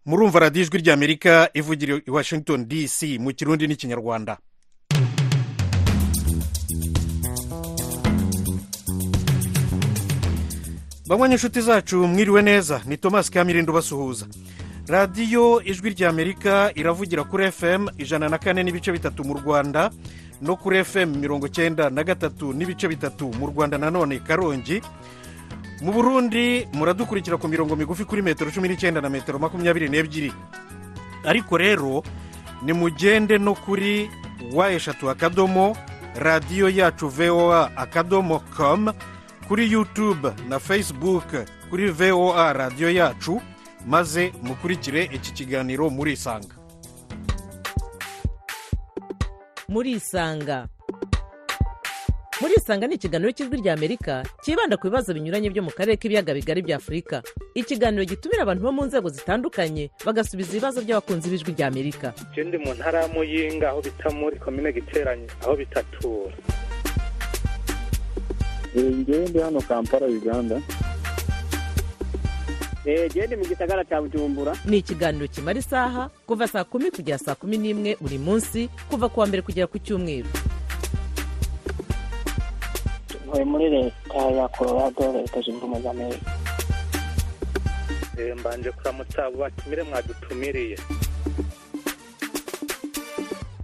murumva radiyo ijwi ry'amerika ivugira i washington dc mu kirundi n'ikinyarwanda banywa inshuti zacu mwiriwe neza ni thomas kamirindo ubasuhuza radiyo ijwi ry'amerika iravugira kuri fm ijana na kane n'ibice bitatu mu rwanda no kuri fm mirongo icyenda na gatatu n'ibice bitatu mu rwanda nanone karongi mu burundi muradukurikira ku mirongo migufi kuri metero cumi n'icyenda na metero makumyabiri n'ebyiri ariko rero nimugende no kuri wa eshatu akadomo radiyo yacu voa akadomo komu kuri yutube na fesibuke kuri voa radiyo yacu maze mukurikire iki kiganiro murisanga murisanga murisanga ni ikiganiro cy'ijwi ry'amerika cyibanda ku bibazo binyuranye byo mu karere k'ibiyaga bigari bya afurika ikiganiro gitumira abantu bo mu nzego zitandukanye bagasubiza ibibazo by'abakunzi b'ijwi ry'amerika ndi mu ntara ya muyinga aho bita muri komine giteranye aho bitatura ngewe ndi hano kampala uganda gende mu gisagara cya bujumbura ni ikiganiro kimara isaha kuva saa kumi kugera saa kumi n'imwe buri munsi kuva ku wa mbere kugera ku cyumweru ntuye muri leta ya colorado leta zunze ubumwe za amerika mbanje kuramutsa abo batumire mwadutumiriye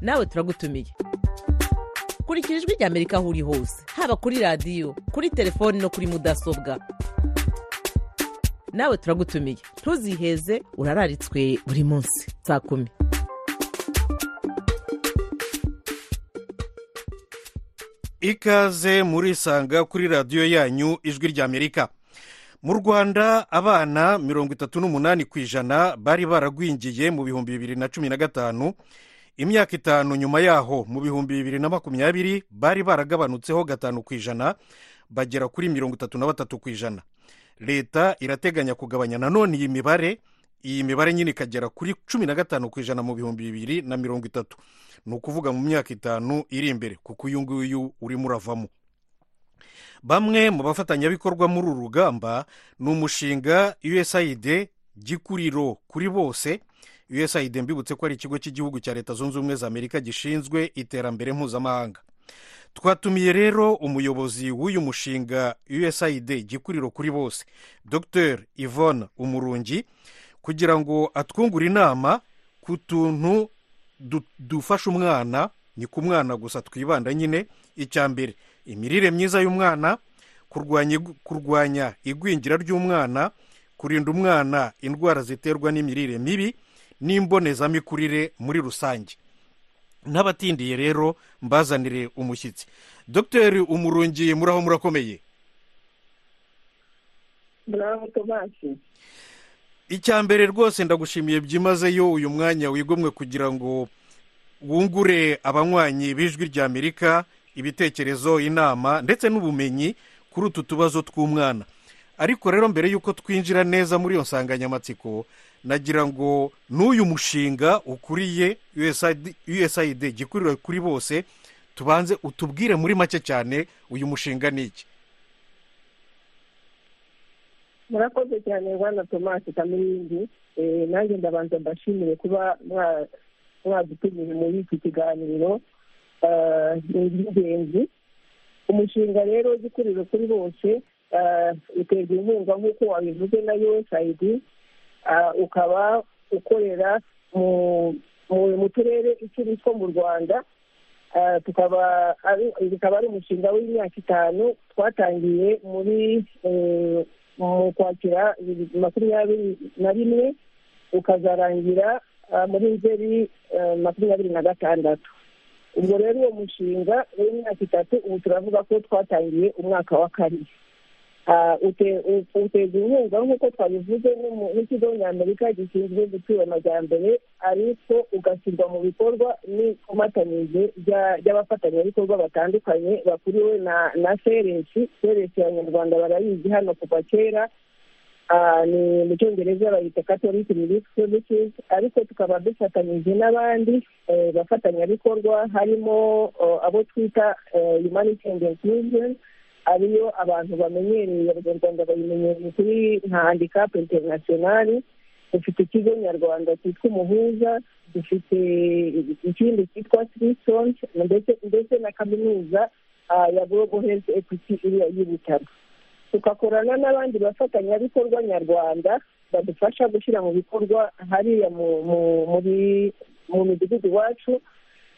nawe turagutumiye kurikira ijwi ry'amerika aho uri hose haba kuri radiyo kuri telefoni no kuri mudasobwa nawe turagutumiye ntuziheze urararitswe buri munsi saa kumi ikaze murisanga kuri radiyo yanyu ijwi ry'amerika mu rwanda abana mirongo itatu n'umunani ku ijana bari baragwingiye mu bihumbi bibiri na cumi na gatanu imyaka itanu nyuma yaho mu bihumbi bibiri na makumyabiri bari baragabanutseho gatanu ku ijana bagera kuri mirongo itatu na batatu ku ijana leta irateganya kugabanya nanone iyi mibare iyi mibare nyine ikagera kuri cumi na gatanu ku ijana mu bihumbi bibiri na mirongo itatu ni ukuvuga mu myaka itanu iri imbere kuko uyu nguyu urimo uravamo bamwe mu bafatanyabikorwa muri uru rugamba ni umushinga usaid gikuriro kuri bose usaid mbibutse ko ari ikigo cy'igihugu cya leta zunze ubumwe za amerika gishinzwe iterambere mpuzamahanga twatumiye rero umuyobozi w'uyu mushinga usaid gikuriro kuri bose dr yvonne umurungi kugira ngo atwungure inama ku tuntu dufasha umwana ni ku mwana gusa twibanda nyine icya mbere imirire myiza y'umwana kurwanya igwingira ry'umwana kurinda umwana indwara ziterwa n'imirire mibi n'imbonezamikurire muri rusange n'abatindiye rero mbazanire umushyitsi dr umurungi muraho murakomeye muraho tomasi icya mbere rwose ndagushimiye byimazeyo uyu mwanya wigomwe kugira ngo wungure abanywanyi b'ijwi ry'amerika ibitekerezo inama ndetse n'ubumenyi kuri utu tubazo tw'umwana ariko rero mbere y'uko twinjira neza muri iyo nsanganyamatsiko nagira ngo n'uyu mushinga ukuriye usaid gikurira kuri bose tubanze utubwire muri make cyane uyu mushinga ni iki murakoze cyane rwanda tomasi kamiringi nanjye ndabanza mbashimire kuba mwadutumije muri iki kiganiro ni iby'ingenzi umushinga rero gikuriro kuri bose uterwa inkunga nk'uko wabivuze na usaid ukaba ukorera mu turere icumi two mu rwanda tukaba ari umushinga w'imyaka itanu twatangiye muri mu kwakira makumyabiri na rimwe ukazarangira muri nzeri makumyabiri na gatandatu ubwo rero uwo mushinga w'imyaka itatu ubu turavuga ko twatangiye umwaka wa kabiri uteza inkunga nk'uko twabivuze n'ikigo ny'amerika gishinzwe gutura amajyambere ariko ugashyirwa mu bikorwa n'ikomatanyije ry'abafatanyabikorwa batandukanye bakuriwe na seresi seresi ya nyarwanda barayizi hano kuva kera ni mu cyongereza bayita catholic relief services ariko tukaba dufatanyije n'abandi bafatanyabikorwa harimo abo twita humanitarian movement ariyo abantu bamenyereye abanyarwanda bayimenyereye kuri nka handikapu interinasiyonari dufite ikigo nyarwanda cyitwa umuhuza dufite ikindi cyitwa sirisongi ndetse ndetse na kaminuza ah, ya global health equity iriya y'ibitaro tugakorana n'abandi bafatanyabikorwa nyarwanda badufasha gushyira mu bikorwa hariya mu- mu- muri mu midugudu iwacu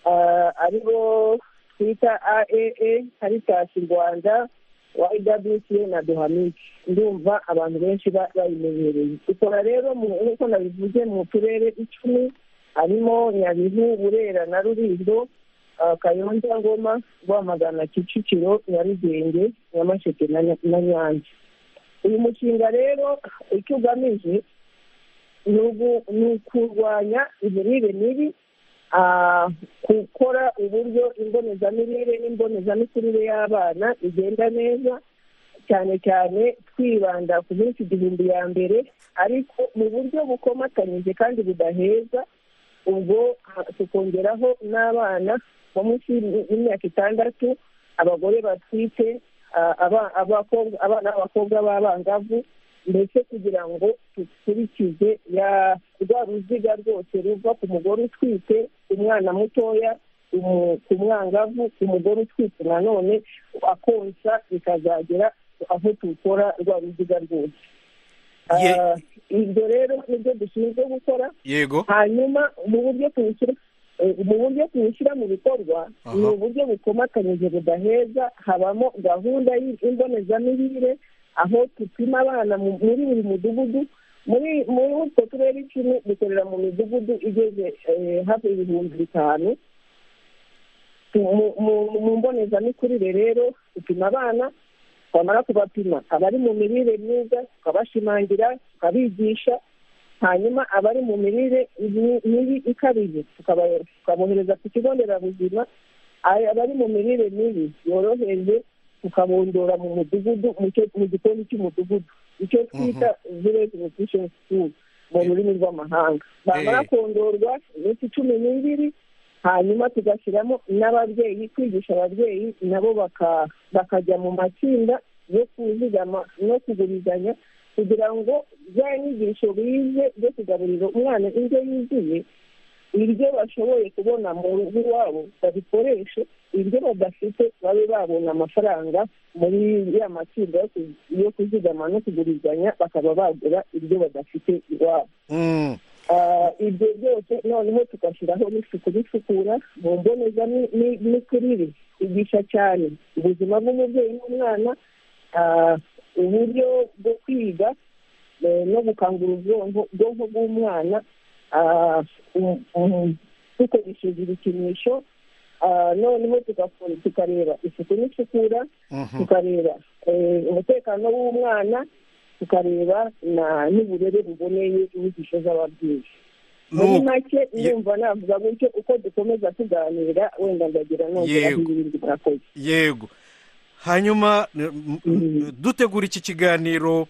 ah, aribo twita aaa karitasi rwanda ywca na duhamike ndumva abantu benshi ba- bayimenyereye ikora rero mu- nk'uko nabivuze mu turere icumi harimo nyabihu burera na rulindo ah, kayonza ngoma rwamagana kicukiro nyarugenge nyamasheke na Nya- na nyanza uyu mushinga rero icyo ugamije ni ugu- ni ukurwanya imirire mibi ah, gukora uburyo imbonezamirire n'imbonezamikurire y'abana igenda neza cyane cyane twibanda ku minsi igihumbi ya mbere ariko mu buryo bukomatanyije kandi budaheza ubwo ah, tukongeraho n'abana bo munsi y'imi- y'imyaka itandatu abagore batwite ah, aba- abakobwa- abana b'abakobwa b'abangavu mbese kugira ngo dukurikize ya- rwa ruziga rwose ruva ku mugore utwite umwana mutoya umu- ku mwangavu umugore utwite nanone akonsa bikazagera aho tukora rwa ruziga rwose Ye- Ah, ibyo rero nibyo dushinzwe gukora yego hanyuma mu buryo tuwushyira eh, mu buryo tuwushyira mu bikorwa Aha. ni uburyo bukomatanyije budaheza habamo gahunda y'imbonezamirire aho dupima abana mu- muri buri mudugudu muri muri utwo turere icumi dukorera mu midugudu igeze eh, hafi ibihumbi bitanu Mu- mu mu mbonezamikurire rero dupima abana twamara kubapima abari mu mirire myiza tukabashimangira tukabigisha hanyuma abari mu mirire mi- mibi ikabije tukaba- tukabohereza ku kigo nderabuzima Ay- abari mu mirire mibi yoroheje tukabondora mu mudugudu mu cyo- mu gikoni cy'umudugudu icyo twita village nutrition school mu rurimi rw'amahanga bamara Eh. kondorwa iminsi cumi n'ibiri hanyuma tugashyiramo n'ababyeyi kwigisha ababyeyi nabo baka- bakajya mu matsinda yo kuzigama no kugurizanya kugira ngo za nyigisho bize zo kugaburira umwana indyo yuzuye ibyo bashoboye kubona mu rugo iwabo babikoreshe ibyo badafite babe babona amafaranga muri ya matsinda yo ku- yo kuzigama no kugurizanya bakaba bagura ibyo badafite iwabo Mm, Ah, ibyo byose noneho tugashyiraho n'isuku n'isukura mu mbonezamikurire kwigisha cyane ubuzima bw'umubyeyi n'umwana ah, uburyo bwo kwiga eh, no gukangura ubwonko ubwonko bw'umwana ah, um- um- dukoresheje ibikinisho Ah, noneho tugakora- tukareba isuku n'isukura mhm. tukareba eh, umutekano w'umwana tukareba na- n'uburere buboneye inyigisho z'ababyeyi muri Nuko- make ye- numva navuga gutyo uko dukomeza tuganira wenda ndagira nongera Yego. ibindi twakoze yego hanyuma n- m- dutegura iki kiganiro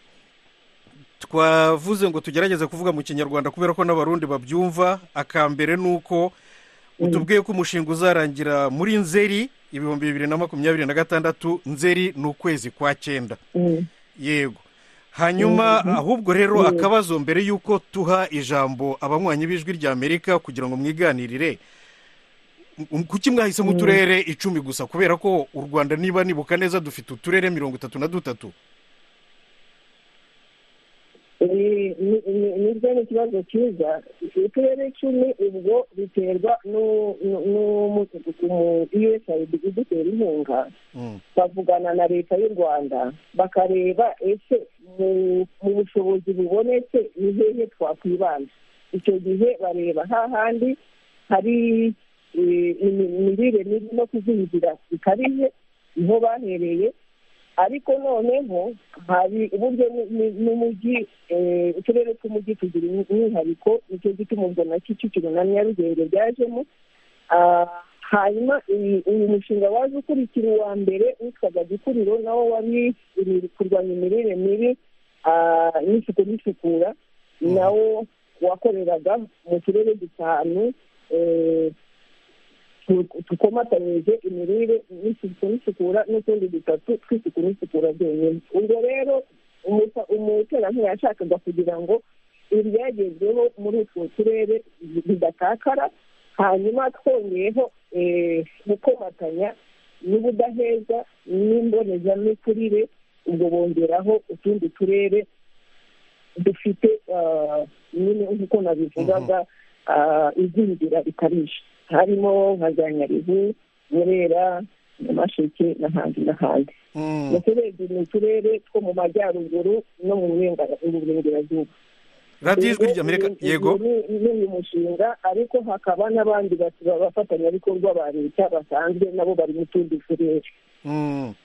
twavuze ngo tugerageze kuvuga mu kinyarwanda kubera ko n'abarundi babyumva akambere ni uko utubwiye ko umushinga uzarangira muri nzeri ibihumbi bibiri na makumyabiri na gatandatu nzeri ni ukwezi kwa cyenda Mm. yego hanyuma ahubwo rero akabazo mbere y'uko tuha ijambo abanywanyi b'ijwi ry'amerika kugira ngo mwiganirire m- kuki mwahisemo uturere icumi gusa kubera ko u rwanda niba nibuka neza dufite uturere mirongo itatu na dutatu Ni- ni- ni- nibyo ni ikibazo cyiza uturere icumi ubwo biterwa n'u- n'u- n'umu- usaid idutera inkunga Mm. bavugana na leta y'u rwanda bakareba ese mu mu bushobozi bubonetse ni hehe twakwibanda icyo gihe bareba hahandi hari eh, imi- imirire mibi no kuzingira bikabije niho bahereye ariko noneho hari uburyo nu- nu- n'umujyi eh, uturere tw'umujyi tugira umwihariko nicyo gituma ubwo na kicukiro na nyarugenge byajemo Ah, hanyuma iyi- uyu mushinga waje ukurikira uwa mbere witwaga gikuriro nawo wari iri- kurwanya imirire mibi ah, n'isuku n'isukura Mhm. nawo wakoreraga mu turere dutanu eh, tu- tukomatanyije imirire n'isuku n'isukura n'utundi dutatu tw'isuku n'isukura byonyine ubwo rero umuterankunga yashakaga kugira ngo ibyagezweho muri utwo turere bidatakara hanyuma twongeyeho eh, gukomatanya n'ubudaheza n'imbonezamikurire ubwo bongeraho utundi turere dufite ah, nyine nk'uko nabivugaga ah, igwingira rikabije harimo nka za nyarivu burera nyamasheke n'ahandi n'ahandi Mm. ndetse urebye ni uturere two mu majyaruguru no mu burengera- mu burengerazuba radiyo ijwi ry'amerika Ni- yego ni- ni uyu mushinga ariko hakaba n'abandi batu- bafatanyabikorwa ba leta basanzwe nabo bari mu tundi turere Mm.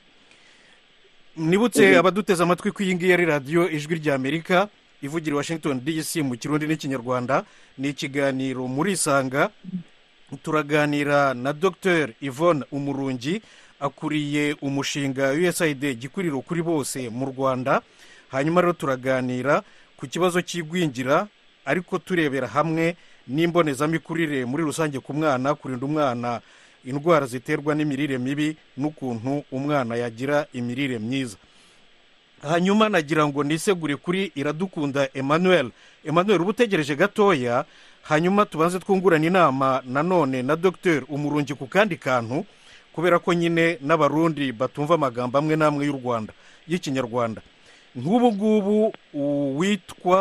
nibutse abaduteze amatwi ko iyi ngiyi ari radiyo ijwi ry'amerika ivugira i washington dc mu kirundi n'ikinyarwanda ni ikiganiro muri isanga turaganira na dr yvonne umurungi akuriye umushinga usaid gikuriro kuri bose mu rwanda hanyuma rero turaganira ku kibazo cy'igwingira ariko turebera hamwe n'imbonezamikurire muri rusange ku mwana kurinda umwana indwara ziterwa n'imirire mibi n'ukuntu umwana yagira imirire myiza hanyuma nagira ngo nisegure kuri iradukunda emmanuel emmanuel uba utegereje gatoya hanyuma tubanze twungurana inama nanone na dr umurungi ku kandi kantu kubera ko nyine n'abarundi batumva amagambo amwe n'amwe y'u rwanda y'ikinyarwanda nk'ubu ngubu uwitwa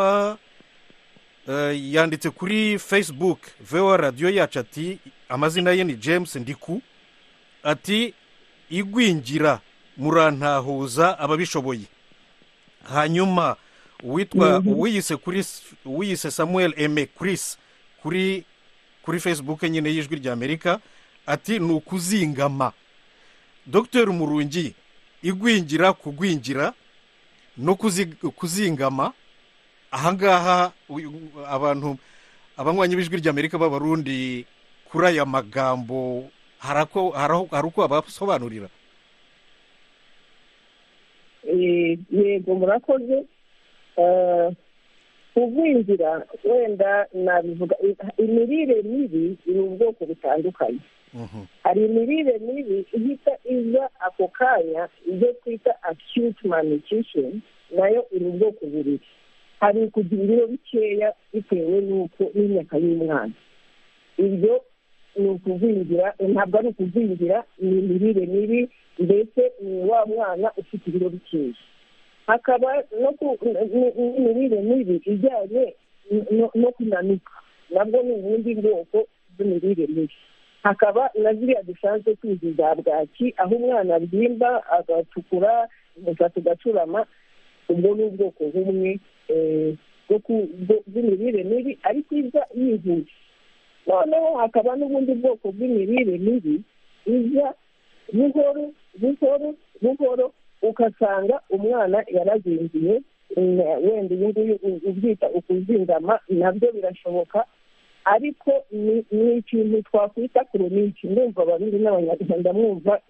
eh, yanditse kuri facebook voa radiyo yacu ati amazina ye ni james ndiku ati igwingira murantahuza ababishoboye hanyuma uwitwa uwiyise kuri s- uwiyise samuel eme chris kuri kuri facebook nyine y'ijwi ry'amerika ati ni ukuzingama dr murungi igwingira kugwingira no kuzi- kuzingama ahangaha uyu- abantu abanywanyi b'ijwi ry'amerika b'abarundi kuri aya magambo hari ako- hari aho- hari uko abasobanurira Eh, yego murakoze Eh, kugwingira wenda nabivuga i- imirire mibi iri ubwoko butandukanye Mhm. hari imirire mibi ihita iza ako kanya ibyo twita acute malnutrition nayo iri ubwoko bubiri hari kugira ibiro bikeya bitewe n'uko n'imyaka y'umwana ibyo ni ukugwingira ntabwo ari ukugwingira ni imirire mibi mbese ni wa mwana ufite ibiro bikeya hakaba no ku- n- n- n'imirire mibi ijyanye no- no kunanuka nabwo ni ubundi bwoko bw'imirire mibi hakaba na ziriya dusanzwe tuzi za bwaki aho umwana abyimba agatukura umusatsi ugacurama ubwo ni ubwoko bumwe eh, bwo ku- bwo- bw'imirire mibi ariko iza yihuse noneho hakaba n'ubundi bwoko bw'imirire mibi iza buhoro buhoro buhoro ugasanga umwana yarazingiye mm, wenda uyu nguyu u- ubyita ukuzingama nabyo birashoboka ariko ni ni ikintu twakwita koronike ndumva abarundi n'abanyarwanda mwumva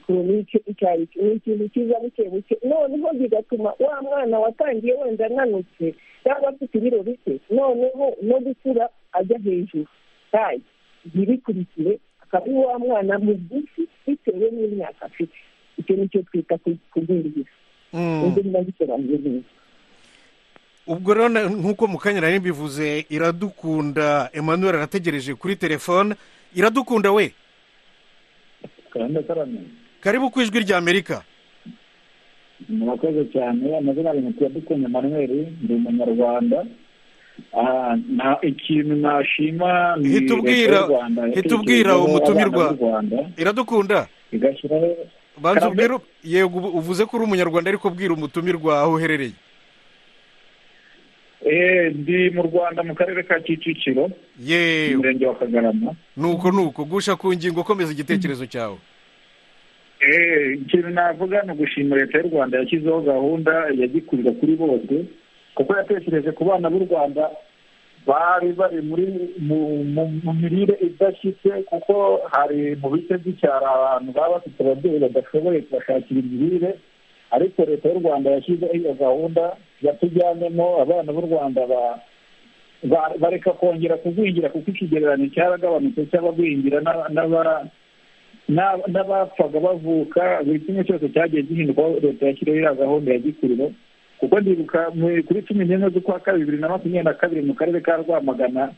koronike icyo ari cyo ni ikintu kiza buke buke noneho bigatuma wa mwana watangiye wenda ananutse cyangwa afite ibiro bike noneho no gukura ajya hejuru tayi ntibikurikiye akaba ari wa mwana mugufi bitewe n'imyaka afite icyo ni cyo twita ku- kugwingira Mm. ubwo ndabisobanuye neza ubwo rero na- nk'uko mu kanya nari mbivuze iradukunda emmanuel arategereje kuri telefone iradukunda we karanda karame karibu ku ijwi ry'amerika murakoze cyane amazina ari mukwiye dukunye manuel ndi umunyarwanda Ah, nta ikintu nashima ni Hita leta ubwira- y'u Rwanda hita yatekerejeho ubwira umutumirwa. abana b'u Rwanda, iradukunda igashyiraho banza Karame. ubwire yego ubu- uvuze ko uri umunyarwanda ariko bwira umutumirwa aho uherereye Eh, ndi mu rwanda mu karere ka kicukiro yewe umurenge wa kagarama nuko nuko gusha ku ngingo komeza igitekerezo cyawe Eh, ikintu navuga ni ugushima leta y'u rwanda yashyizeho gahunda ya gikuriro kuri bose kuko yatekereje ku bana b'u rwanda bari bari muri mu- mu- mu mirire idashyitse kuko hari mu bice by'icyaro abantu baba bafite ababyeyi badashoboye kubashakira imirire ariko leta y'u rwanda yashyizeho iyo gahunda yatujyanyemo abana b'u rwanda ba- ba- bareka kongera kugwingira kuko ikigereranyo cyaragabanutse cy'abagwingira n'aba- n'aba- n'aba- n'abapfaga bavuka buri kimwe cyose cyagiye gihinduka aho leta yashyiriho iriya gahunda ya gikuriro kuko ndibuka mu- kuri cumi n'imwe z'ukwa kabiri bibiri na makumyabiri na kabiri mu karere ka rwamagana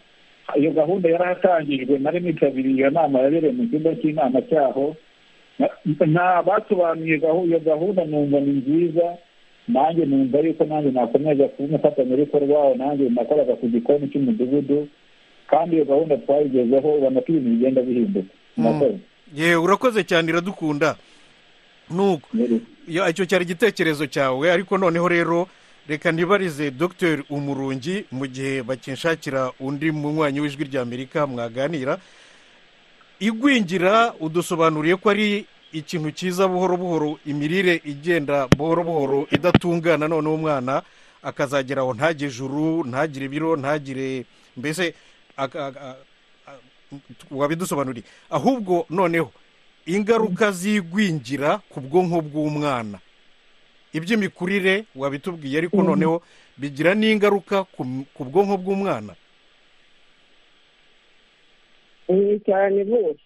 iyo gahunda yarahatangijwe nari nitabiriye iyo nama yabereye mu cyumba cy'inama cyaho Na- nta basobanuye gahu- iyo gahunda numva ni nziza nanjye numva yuko nanjye nakomeza kuba umufatanyabikorwa wawe nanjye nakoraga ku gikoni cy'umudugudu kandi iyo gahunda twayigezeho ubona ko ibintu bigenda bihinduka murakoze yewe urakoze cyane iradukunda nuko Ya, icyo cyari igitekerezo cyawe ariko noneho rero reka nibarize dr umurungi mu gihe bakinshakira undi munywanyi w'ijwi ry'amerika mwaganira igwingira udusobanuriye ko ari ikintu cyiza buhoro buhoro imirire igenda buhoro buhoro idatungana noneho umwana akazagera aho ntagire ijuru ntagire ibiro ntagire mbese aka- aka- a- wabidusobanuriye ahubwo noneho ingaruka z'igwingira ku bwonko bw'umwana iby'imikurire wabitubwiye ariko noneho bigira n'ingaruka ku m- ku bwonko bw'umwana ni cyane rwose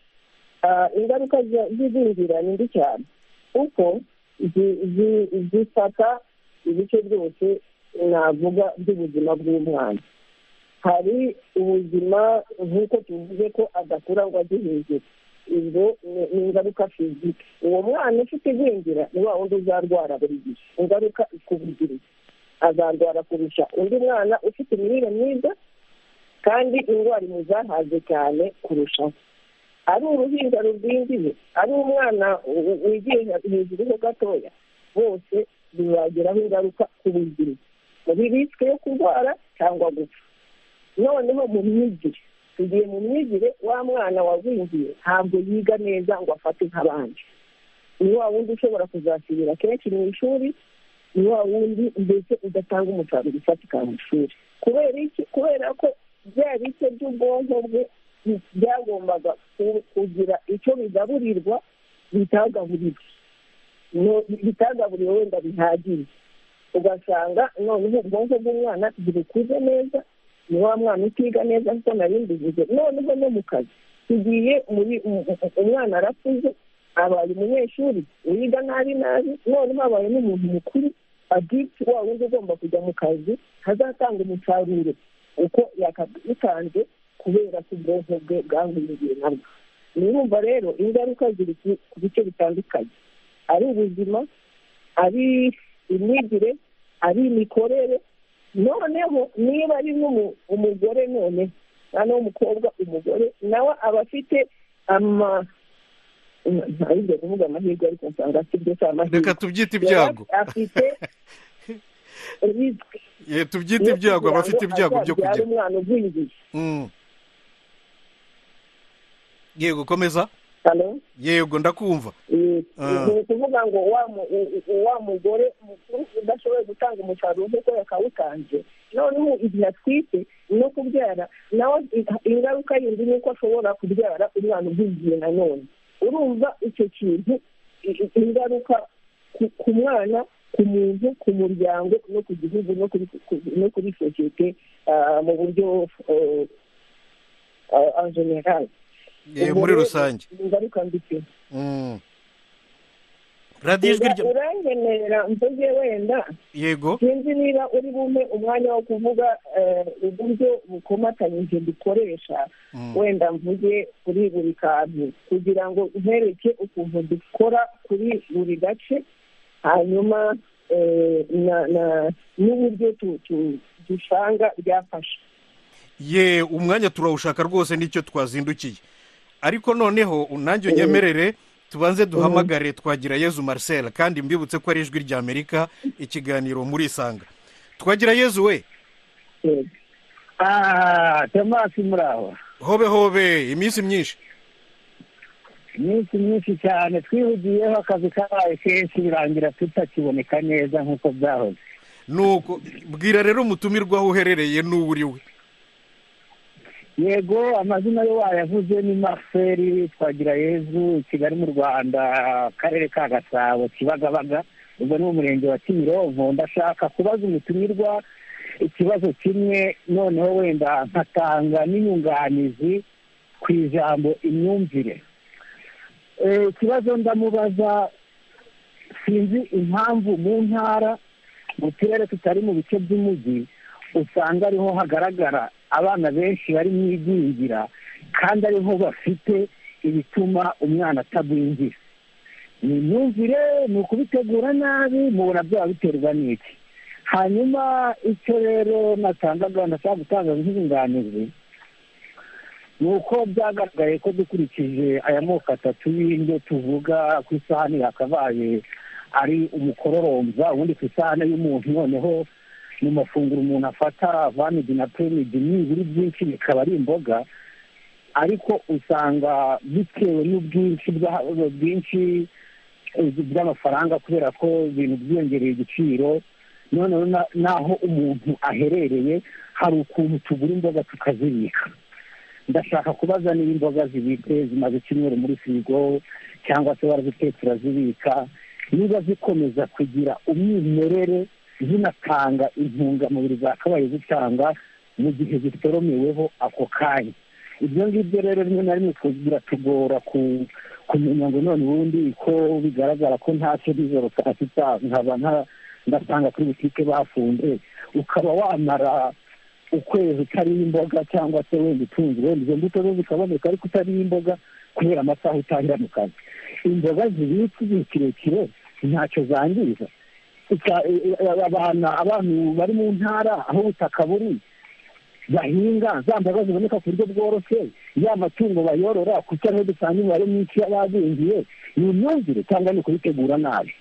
Ah, ingaruka za- z'igwingira ni mbi cyane kuko zi- zi- zifata ibice byose navuga by'ubuzima bw'umwana hari ubuzima nk'uko tuvuze ko adakura ngo ajye hejuru ibyo ni- ni ingaruka fizike uwo mwana ufite igwingira ni wa wundi uzarwara buri gihe ingaruka ikubugiriza azarwara kurusha undi mwana ufite imirire myiza kandi indwara imuzahaze cyane kurushaho ari uruhinja rugwingiye ari umwana u- wigiye hejuru ho gatoya bose bizageraho ingaruka ku buzima muri risike yo kurwara cyangwa gupfa noneho mu myigire tugiye mu myigire wa mwana wagwingiye ntabwo yiga neza ngo afate nk'abandi ni wa wundi ushobora kuzasubira kenshi mu ishuri ni wa wundi mbese udatanga umusaruro ufatika mu ishuri kubera iki kubera ko bya bice by'ubwonko bwe bi- byagombaga ku- kugira icyo bigaburirwa bitagaburirwa No- bitagaburiwe wenda bihagije ugasanga noneho ubwonko bw'umwana ntibukuze neza ni wa mwana utiga neza kuko nari mbivuze noneho no mu kazi tugiye muri mu- mu- umwana arakuze abaye umunyeshuri wiga nabi nabi noneho abaye n'umuntu mukuru aditi wa wundi ugomba kujya mu kazi hazatanga umusaruro uko yakabitanze kubera ko ubwonko bwe bwahuriye nabwo urumva rero ingaruka ziri ku- ku bice bitandukanye ari ubuzima ari imyigire ari imikorere noneho niba ari n'umu- umugore noneho noneho umukobwa umugore nawe aba afite ama ntabwo kuvuga amahirwe ariko nsanga afite ibyo si amahirwe reka tubyite ibyago Yari afite risike Ye, tubyite ibyago aba afite ibyago byo kugira kugira umwana ugwingiye Mm. yego komeza hano yego ndakumva Ah. ni ukuvuga ngo wa mu- u- u- wa mugore mukuru udashoboye gutanga umusaruro nk'uko yakawutanze noneho igihe atwite no kubyara nawe i- ingaruka yindi ni uko ashobora kubyara umwana ugwingiye nanone urumva icyo kintu i- i- ingaruka ku- ku mwana ku muntu ku muryango no ku gihugu no kuri ku- no kuri sosiyete ah, mu buryo en general Ye, muri rusange ingaruka mbi cyane Mm. radiyo ijwi rya urankenera mvuge wenda yego sinzi niba uri bumpe umwanya wo kuvuga eh, uburyo bukomatanyije dukoresha Mm. wenda mvuge kuri buri kantu kugira ngo ntereke ukuntu dukora kuri buri gace hanyuma eh, na- na- n'uburyo tu- tu- dusanga byafasha ye umwanya turawushaka rwose nicyo twazindukiye ariko noneho unange unyemerere tubanze duhamagare twagira yezu marcel kandi mbibutse ko ari ijwi ry'amerika ikiganiro muri isanga twagira yezu we yego ah temasi muri aho hobe hobe iminsi myinshi iminsi myinshi cyane twihugiyeho akazi kabaye kenshi birangira tutakiboneka neza nk'uko byahoze nuko bwira rero umutumirwa aho uherereye n'uwo uri we yego amazina yo wayavuze ni marcel twagira yezu kigali mu rwanda akarere ka gasabo kibagabaga ubwo ni umurenge wa kimironko ndashaka kubaza umutumirwa ikibazo kimwe noneho wenda nkatanga n'inyunganizi ku ijambo imyumvire Eh, ikibazo ndamubaza sinzi impamvu mu ntara mu turere tutari mu bice by'umujyi usanga ariho hagaragara abana benshi bari mu igwingira kandi ariho bafite ibituma umwana atagwingira ni imyumvire ni ukubitegura nabi mubona byaba biterwa n'iki hanyuma icyo rero natangaga ndashaka gutanga nk'inyunganizi ni uko byagaragaye ko dukurikije aya moko atatu y'indyo tuvuga ku isahani yakabaye ari umukororomba ubundi ku isahani y'umuntu noneho mu mafunguro umuntu afata vanidi na pirimidi n'ibiri byinshi bikaba ari imboga ariko usanga bitewe n'ubwinshi bwa- bwinshi bw'amafaranga kubera ko ibintu byiyongereye igiciro noneho na- n'aho umuntu aherereye hari ukuntu tugura imboga tukazibika ndashaka kubaza niba imboga zibitse zimaze icyumweru muri firigo cyangwa se barazitetse urazibika niba zikomeza kugira umwimerere zinatanga intungamubiri zakabaye zitanga mu gihe zitoromeweho ako kanya ibyo ngibyo rero rimwe na rimwe biratugora ku- kumenya ngo none ubundi ko bigaragara ko ntacyo nijoro saa sita nkaba nta- ndasanga kuri butike bafunze ukaba wamara ukwezi utariho imboga cyangwa se wenda utunze wenda izo mbuto zo zikaboneka ariko utariho imboga kubera amasaha utangira mu kazi imboga zibitse igihe kirekire ntacyo zangiza Ika- e- e- abana abantu bari mu ntara aho ubutaka buri bahinga za mboga ziboneka ku buryo bworoshye ya matungo bayorora kuko niho dusanga imibare myinshi y'abagwingiye ni imyumvire cyangwa ni ukubitegura nabi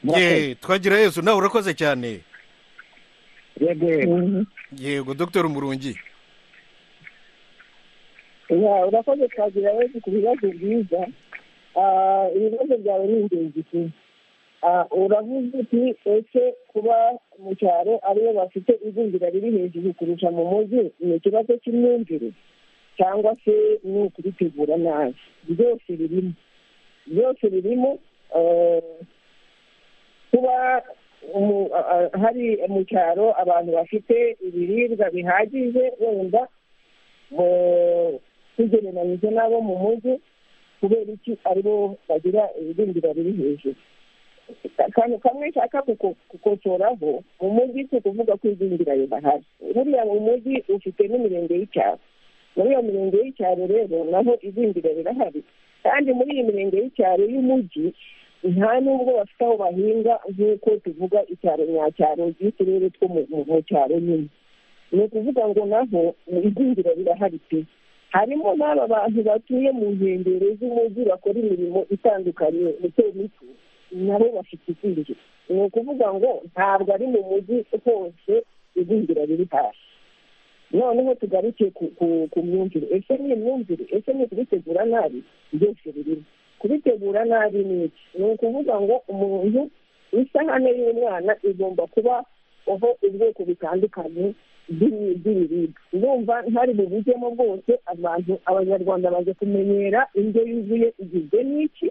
Murakoze. ye twagira yesu nawe urakoze cyane yego yego yego dr umurungi Ya, urakoze twagira benshi ku bibazo byiza Ah, ibibazo byawe ni ingenzi tu uravuze uti ese kuba mu cyaro aribo bafite igwingira riri hejuru kurusha mu mujyi ni ikibazo cy'imyumvire cyangwa se ni ukubitegura nabi byose birimo byose birimo ah, kuba umu- a- a- hari mu cyaro abantu bafite ibiribwa bihagije wenda mu- tugereranyije n'abo mu mujyi kubera iki aribo bagira ibirindira biri hejuru akantu kamwe nshaka kuko- gukosoraho mu mujyi si ukuvuga ko igwingira ridahari buriya mu mujyi ufite n'imirenge y'icyaro muri iyo mirenge y'icyaro rero naho igwingira rirahari kandi muri iyi mirenge y'icyaro y'umujyi nta nubwo bafite aho bahinga nk'uko tuvuga icyaro nyacyaro by'uturere two mu- mu mu cyaro nyine ni ukuvuga ngo naho igwingira rirahari pe harimo n'aba bantu batuye mu nkengero z'umujyi bakora imirimo itandukanye mito mito nabo bafite igwingira ni ukuvuga ngo ntabwo ari mu mujyi hose igwingira riri hasi noneho tugaruke ku- ku- ku myumvire ese ni imyumvire ese ni ukubitegura nabi byose birimo kubitegura nabi ni iki ni ukuvuga ngo umuntu isahane y'umwana igomba kuba aho ubwoko butandukanye bw'ibi- bw'ibiribwa ndumva ntari bubujyemo bwose abantu abanyarwanda baje kumenyera indyo yuzuye igizwe n'iki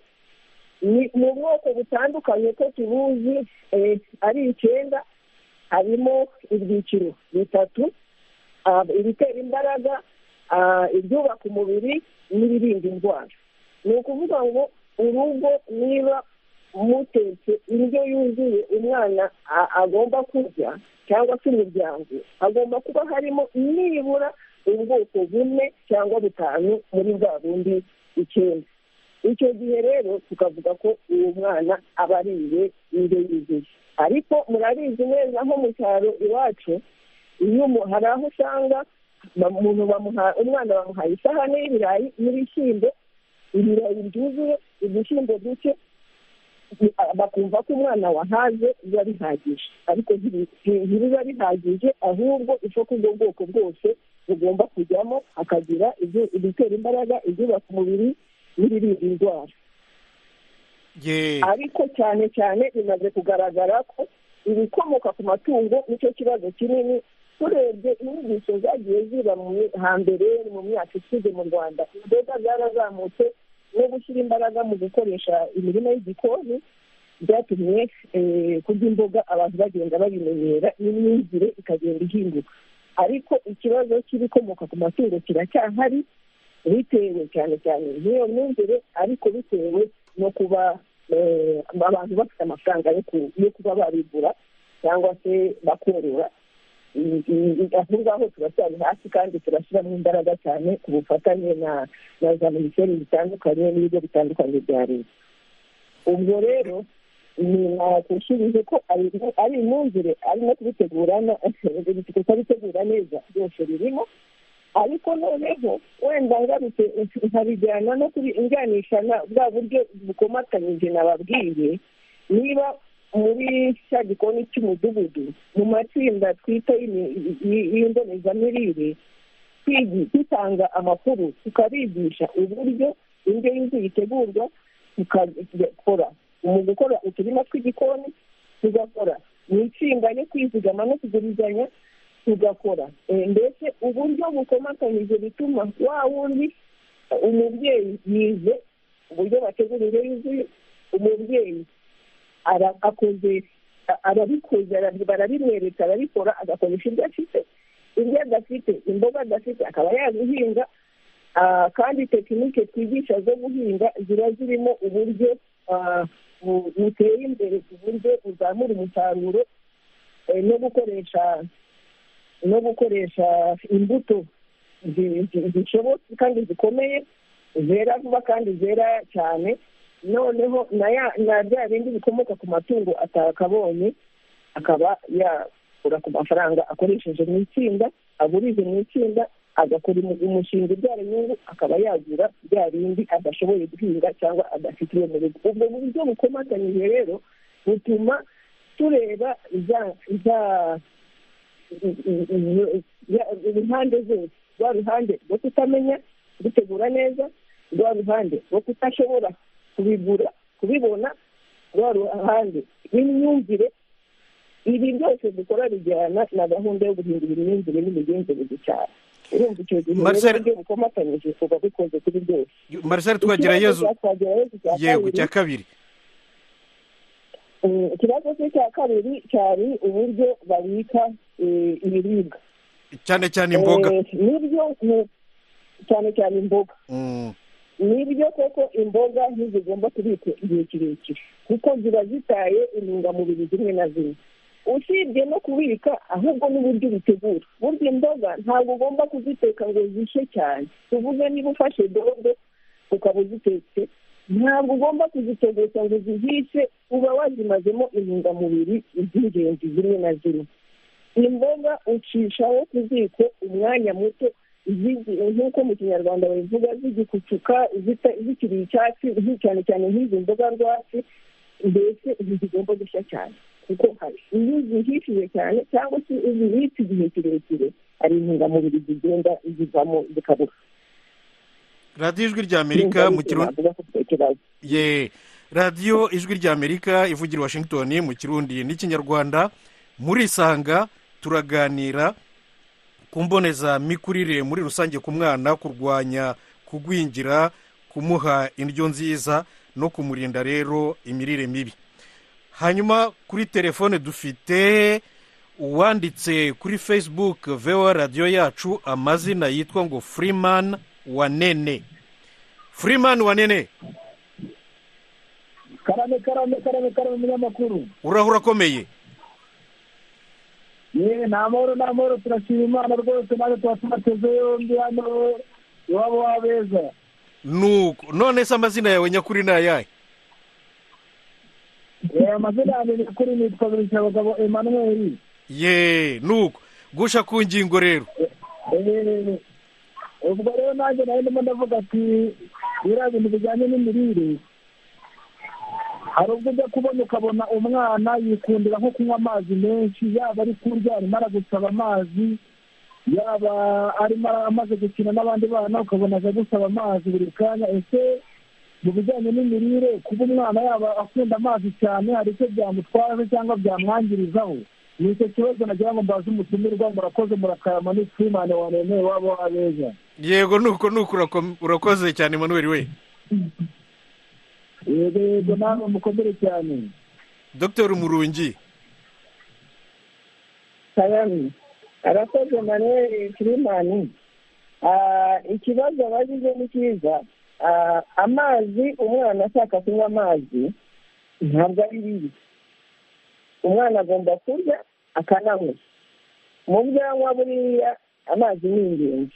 ni mu bwoko butandukanye ko tubuzi eh, ari icyenda harimo ibyiciro bitatu ah, ibitera imbaraga ah, ibyubaka umubiri n'ibirinda indwara ni ukuvuga ngo urugo niba mutetse indyo yuzuye umwana a- agomba kurya cyangwa se umuryango hagomba kuba harimo nibura ubwoko bune cyangwa butanu muri bwa bundi icyenda icyo gihe rero tukavuga ko uwo mwana aba ariye indyo yuzuye ariko murabizi neza nko mu cyaro iwacu iyo umu- hari aho usanga ba- umuntu bamuha- umwana bamuhaye isahani y'ibirayi n'ibishyimbo ibirayi byuzuye udushyimbo duke bi- bakumva ko umwana wahaze biba bihagije ariko ntibi- nti- ntibiba bihagije ahubwo isoko ubwo bwoko bwose bugomba kujyamo akagira ibyo- ibitera imbaraga ibyubaka umubiri n'ibirinda indwara ye ariko cyane cyane bimaze kugaragara ko ibikomoka ku matungo nicyo kibazo kinini turebye inyigisho zagiye ziba mu mi- hambere mu myaka ishize mu rwanda imboga zarazamutse no gushyira imbaraga mu gukoresha imirima y'igikoni byatumye eh, kurya imboga abantu bagenda babimenyera n'imyumvire ikagenda ihinduka ariko ikibazo cy'ibikomoka ku matungo kiracyahari bitewe cyane cyane n'iyo myumvire ariko bitewe no kuba eh, abantu bafite amafaranga yo ku- yo kuba babigura cyangwa se bakorora aho ngaho turacyari hasi kandi turashyiramo imbaraga cyane ku bufatanye na na za minisiteri zitandukanye n'ibigo bitandukanye bya leta ubwo rero ni nakushyirije ko ari imyumvire ari no kubitegurana kubitegura neza byose birimo ariko noneho wenda ngarutse nkabijyana no kubijyanisha na bwa buryo bukomatanyije nababwiye niba muri cya gikoni cy'umudugudu mu matsinda twita y'imbonezamirire dutanga amakuru tukabigisha uburyo indyo yuzuye itegurwa tukakora mu gukora uturima tw'igikoni tugakora mu itsinda yo kwizigama no kugurizanya tugakora ndetse uburyo bukomatanyije bituma wa wundi umubyeyi yize uburyo bategura indyo yuzuye umubyeyi akoze arabikoze barabimwereka arabikora agakoresha ibyo afite ibyo adafite imboga adafite akaba yazihinga kandi tekinike twigisha zo guhinga ziba zirimo uburyo buteye imbere ku buryo uzamura umusaruro no gukoresha no gukoresha imbuto zishobotse kandi zikomeye zera vuba kandi zera cyane noneho na bya bindi bikomoka ku matungo atakabonye akaba yakura ku mafaranga akoresheje mu itsinda agurije mu itsinda agakora umushinga ubyara inyungu akaba yagura bya bindi adashoboye guhinga cyangwa adafite iyo mu rugo ubwo buryo bukomatanyije rero butuma tureba za impande zose rwa ruhande rwo kutamenya gutegura neza rwa ruhande rwo kutashobora kubigura kubibona rwa ruhande n'imyumvire ibi byose dukora bijyana na gahunda yo guhindura imyumvire n'imigenzereze cyane urumva icyo gihe rero ibyo bukomatanyije kuba bikunze kuri byose marisari twagerayezo yego cya kabiri ikibazo cye cya kabiri cyari uburyo babika ibiribwa cyane cyane imboga n'ibyo cyane cyane imboga nibyo koko imboga ntizigomba kubikwa igihe kirekire kuko ziba zitaye intungamubiri zimwe na zimwe usibye no kubika ahubwo n'uburyo ubitegura burya imboga ntabwo ugomba kuziteka ngo zishe cyane tuvuge niba ufashe dodo ukaba uzitetse ntabwo ugomba kuzitegeka ngo zihishe uba wazimazemo intungamubiri z'ingenzi zimwe na zimwe imboga ucishaho kuziko umwanya muto nk'uko mu kinyarwanda babivuga zigikucuka zikiri icyatsi cyane cyane nk'izi mboga rwatsi mbese ntizigomba gushya cyane kuko hari iyo zihishije cyane cyangwa se zibitse igihe kirekire hari intungamubiri zigenda zivamo zikabura radiyo ijwi rya amerika mu kirundi ye radiyo ijwi rya amerika ivugira washington mu kirundi n'ikinyarwanda murisanga turaganira ku mbonezamikurire muri rusange ku mwana kurwanya kugwingira kumuha indyo nziza no kumurinda rero imirire mibi hanyuma kuri telefone dufite uwanditse kuri facebook vewa radiyo yacu amazina yitwa ngo furimani wanene furimani wanene karame karame karame karame umunyamakuru urahura akomeye yewe ni amahoro ni amahoro turashima imana rwose nawe tuba tubateze yombi hano iwabo w'abeza nuko none se amazina yawe nyakuri ni ayahe amazina yanjye nyakuri nitwa abagabo emanuweli ye nuko gusha ku ngingo rero ubwo rero nanjye nawe ndimo ndavuga ati biriya bintu bijyanye n'imirire hari ubwo ujya kubona ukabona umwana yikundira nko kunywa amazi menshi yaba ari kurya arimo aragusaba amazi yaba arimo amaze gukina n'abandi bana ukabona aje gusaba amazi buri kanya ese mu bijyanye n'imirire kuba umwana yaba akunda amazi cyane hari icyo byamutwara cyangwa byamwangirizaho ni icyo kibazo nagira ngo mbaze umutumirwa murakoze murakarama n'ikimane waremeye waba wabeza yego nuko nuko urakoze cyane manuel we yego yego nawe mukomere cyane dr murungi sayani arakoze manweri kirimani ikibazo abagize ni cyiza amazi umwana ashaka kunywa amazi ntabwo ari bibi umwana agomba kurya akananywa mu byo anywa buriya amazi ni ingenzi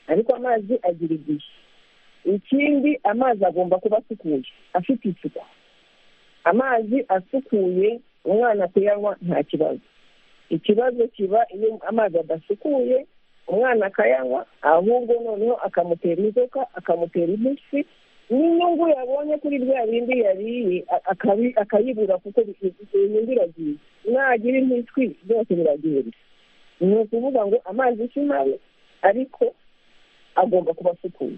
ariko amazi agira igihe ikindi amazi agomba kuba asukuye afite isuku amazi asukuye umwana kuyanywa nta kibazo ikibazo kiba iyo amazi adasukuye umwana akayanywa ahubwo noneho akamutera inzoka akamutera impiswi n'inyungu yabonye kuri rya bindi yariye a- akabi- akayibura kuko inyungu iragiye nagira impiswi byose biragenda ni ukuvuga ngo amazi si mabi ariko agomba kuba asukuye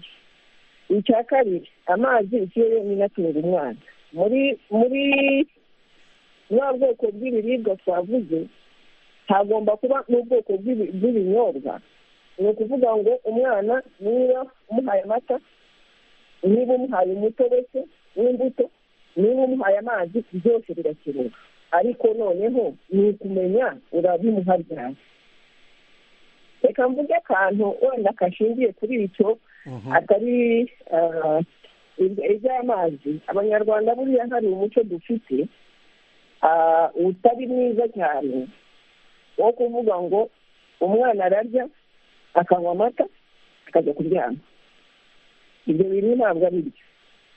icya kabiri amazi ikirere n'inatunga umwana muri muri bwa bwoko bw'ibiribwa twavuze hagomba kuba n'ubwoko bw'ibi- bw'ibinyobwa ni ukuvuga ngo umwana niba umuhaye amata niba umuhaye umutobe se w'imbuto niba umuhaye amazi byose birakenewe ariko noneho ni ukumenya urabimuha ryari reka mvuge akantu wenda kashingiye kuri icyo atari ah, ibya- iby'amazi abanyarwanda buriya hari umuco dufite ah, utari mwiza cyane wo kuvuga ngo umwana ararya akanywa amata akajya kuryama ibyo bintu ntabwo ari byo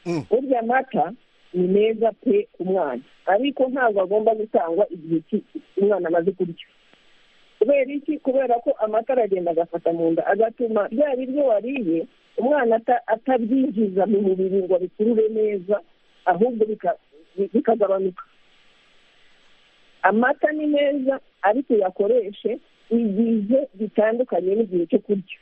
Mm. urya amata ni meza pe ku mwana ariko ntabwo agomba gutangwa igihe ki- umwana amaze kurya kubera iki kubera ko amata aragenda agafata mu nda agatuma bya biryo wariye umwana ata- atabyinjiza mu mubiri ngo abikurure neza ahubwo bika- bi- bikagabanuka amata ni meza ariko uyakoreshe igihe bitandukanye n'igihe cyo kurya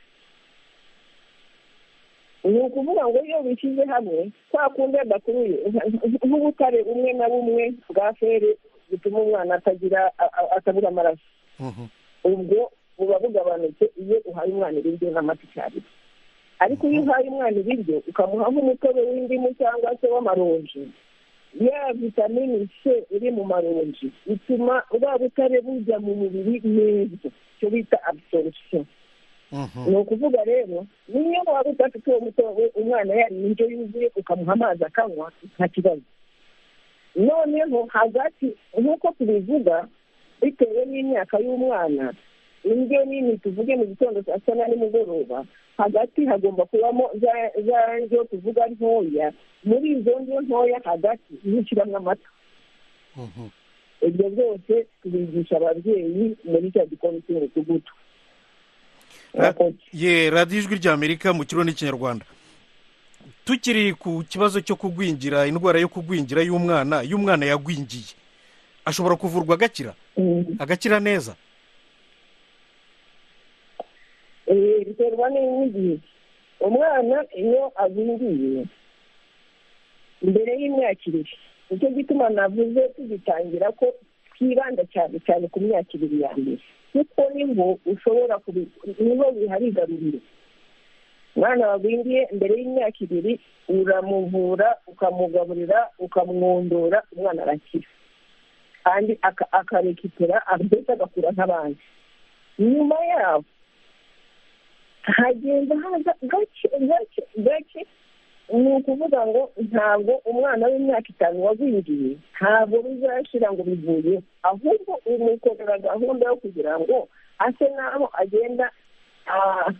ni ukuvuga ngo iyo bishyize hamwe kwa kundi adakuruye nk'ubutare bumwe na bumwe bwa feri butuma umwana atagira a- a- atabura amaraso Mhm. ubwo buba bugabanutse iyo uhaye umwana ibiryo n'amata icyarimwe ariko iyo uhaye umwana ibiryo ukamuha nk'umutobe w'indimu cyangwa se w'amaronji ya vitamini c iri mu maronji ituma bwa butare bujya mu mubiri neza icyo bita absorption Mhm. ni ukuvuga rero niyo waba udafite uwo mutobe umwana yariye indyo yuzuye ukamuha amazi akanywa nta kibazo noneho hagati nk'uko tubivuga bitewe n'imyaka y'umwana indyo nini tuvuge mu gitondo saa sita na nimugoroba hagati hagomba kubamo za- za ndyo tuvuga ntoya muri izo ndyo ntoya hagati niho ushyiramo amata Mhm. ibyo byose tubigisha ababyeyi muri cya gikoni cy'umudugudu Murakoze. ye radiyo ijwi ry'amerika mu kirundi n'ikinyarwanda tukiri ku kibazo cyo kugwingira indwara yo kugwingira y'umwana iyo umwana yagwingiye ashobora kuvurwa agakira Mm. agakira neza Eh, biterwa n'igihe umwana iyo agwingiye mbere y'imyaka ibiri nicyo gituma navuze tugitangira ko twibanda cyane cyane ku myaka ibiri ya mbere kuko niho ushobora kubi- niho biharigarurira umwana wagwingiye mbere y'imyaka ibiri uramuvura ukamugaburira ukamwondora umwana arakira kandi aka- akarekipera mbese agakura nk'abandi nyuma yaho hagenda haza gake gake gake ni ukuvuga ngo ntabwo umwana w'imyaka itanu wagwingiye ntabwo bizashira ngo bivuye ahubwo umukorera gahunda yo kugira ngo ase n'aho agenda ah,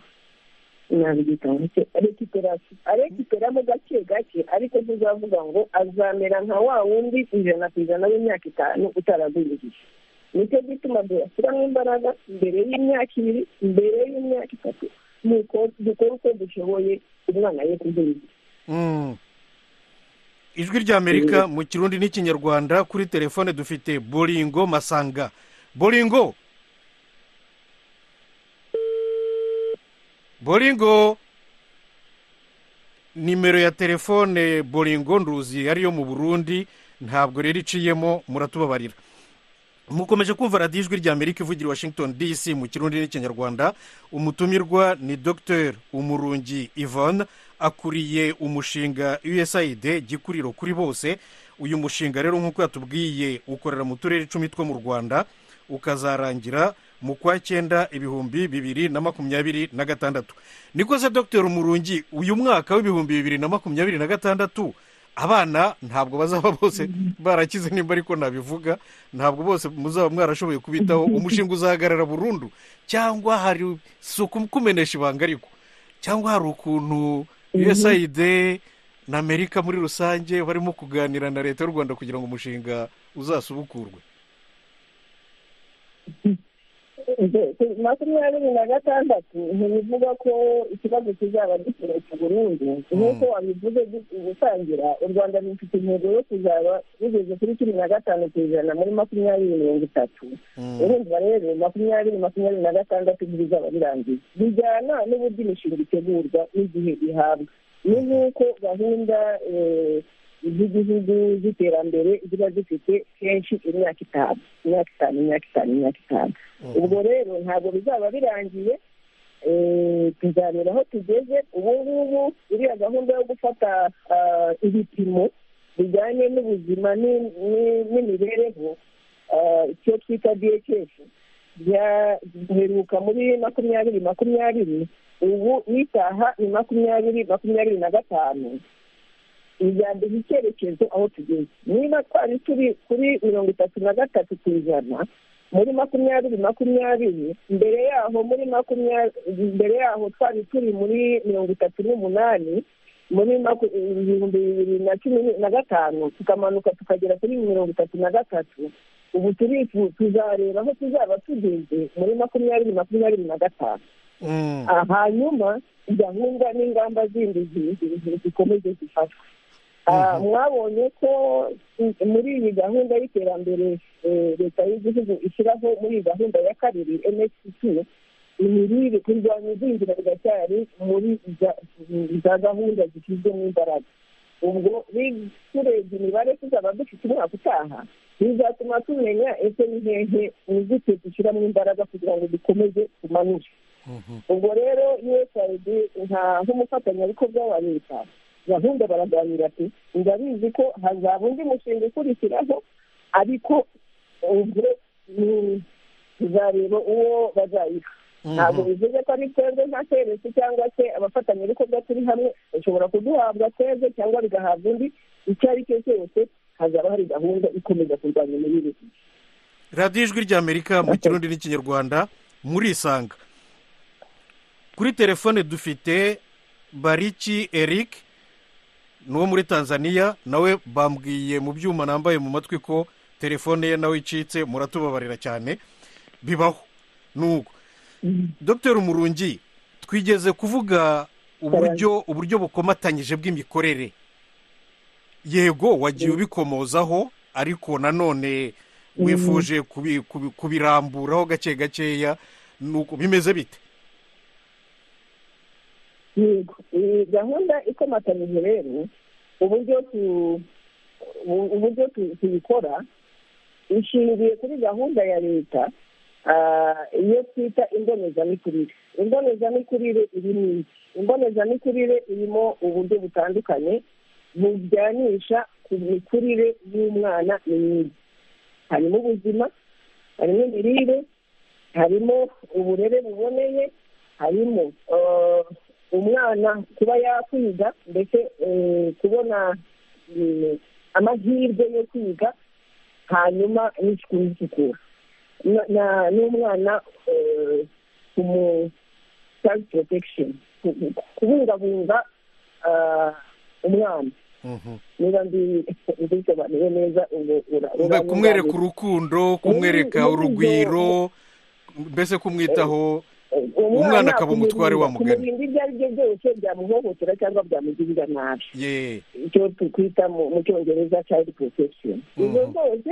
nabiyita ngo rekiperasi arekiperamo gake gake ariko tuzavuga ngo azamera nka wa wundi ijana ku ijana w'imyaka itanu utaragwingiye nicyo gituma duyashyiramo imbaraga mbere y'imyaka ibiri mbere y'imyaka itatu nuko dukora uko dushoboye umwana ye kugwingira Mm. ijwi ry'amerika mu kirundi n'ikinyarwanda kuri telefone dufite boringo masanga boringo boringo nimero ya telefone boringo nduzi ariyo mu burundi ntabwo rero iciyemo muratubabarira mukomeje kumva radiyo ijwi ry'amerika ivugira i washington dc mu kirundi n'ikinyarwanda umutumirwa ni dr umurungi yvonne akuriye umushinga usaid gikuriro kuri bose uyu mushinga rero nk'uko yatubwiye ukorera mu turere icumi two mu rwanda ukazarangira mu kwa cyenda ibihumbi bibiri na makumyabiri na gatandatu niko se dr umurungi uyu mwaka w'ibihumbi bibiri na makumyabiri na gatandatu abana ntabwo bazaba bose barakize nimba ariko nabivuga ntabwo bose muzaba mwarashoboye kubitaho umushinga uzahagarara burundu cyangwa hari si ukumenesha ibanga ariko cyangwa hari ukuntu USAID na amerika muri rusange barimo kuganira na leta y'u rwanda kugira ngo umushinga uzasubukurwe makumyabiri na gatandatu ntibivuga ko ikibazo kizaba giturutse burundu nk'uko wabivuze gutangira u rwanda rufite intego yo kuzaba rugeze kuri cumi na gatanu ku ijana muri makumyabiri mirongo itatu urumva rero makumyabiri makumyabiri na gatandatu bizaba birangiye bijyana n'uburyo imishinga itegurwa n'igihe ihabwa ni nk'uko gahunda z'igihugu z'iterambere ziba zifite kenshi imyaka itanu imyaka itanu imyaka itanu imyaka itanu ubwo rero ntabwo bizaba birangiye tuzamera aho tugeze ubu ngubu iriya gahunda yo gufata ibipimo bijyanye n'ubuzima n'imibereho icyo twita biyekesi giheruka muri makumyabiri makumyabiri ubu n'itaha ni makumyabiri makumyabiri na gatanu ijyambere icyerekezo aho tugeze niba twari turi kuri mirongo itatu na gatatu ku ijana muri makumyabiri makumyabiri mbere yaho muri makumyabiri mbere yaho twari turi muri mirongo itatu n'umunani muri ibihumbi bibiri na cumi na gatanu tukamanuka tukagera kuri mirongo itatu na gatatu ubu turifu tuzareba aho tuzaba tugeze muri makumyabiri makumyabiri na gatanu hanyuma gahunda n'ingamba zindi zikomeze zifatwe mwabonye ko muri iyi gahunda y'iterambere leta y'igihugu ishyiraho muri iyi gahunda ya kabiri msc imirire kurwanya igwingira riracyari muri za gahunda zishyizwemo imbaraga ubwo turebye imibare tuzaba dufite umwaka utaha bizatuma tumenya ese ni hehe nizite dushyiramo imbaraga kugira ngo dukomeze tumanure ubwo rero usaid nta nk'umufatanyabikorwa wa leta gahunda baraganira ati ndabizi ko hazaba undi mushinga ukurikiraho ariko ubwo tuzareba uwo bazayiha ntabwo bivuze ko ari twebwe nka serivisi cyangwa se abafatanyabikorwa turi hamwe bashobora kuduhabwa twebwe cyangwa bigahabwa undi icyo ari cyo cyose hazaba hari gahunda ikomeza kurwanya imirire radiyo ijwi ry'amerika mu kirundi n'ikinyarwanda murisanga kuri telefone dufite bariki eric ni uwo muri tanzania nawe bambwiye mu byuma nambaye mu matwi ko telefone ye nawe icitse muratubabarira cyane bibaho nuko dr umurungi twigeze kuvuga uburyo uburyo bukomatanyije bw'imikorere yego wagiye ubikomozaho ariko nanone wifuje kubiramburaho gake gakeya nuko bimeze bite yego iyi gahunda ikomatanyije rero uburyo tuyikora ishingiye kuri gahunda ya leta iyo twita imbonezamikurire imbonezamikurire irimo iki imbonezamikurire irimo uburyo butandukanye bujyanisha ku mikurire y'umwana myiza harimo ubuzima harimo imirire harimo uburere buboneye harimo umwana kuba yakwiga ndetse kubona amahirwe yo kwiga hanyuma n'isuku n'isukura n'umwana ku mu sayizi porotegisheni kubungabunga umwana niba mbisobanuye neza kumwereka urukundo kumwereka urugwiro mbese kumwitaho umwana akaba umutware wa mugari kumurinda ibyo ari byo byose byamuhohotera cyangwa byamugirira nabi icyo twita mu cyongereza cayidi porotegisheni izo zose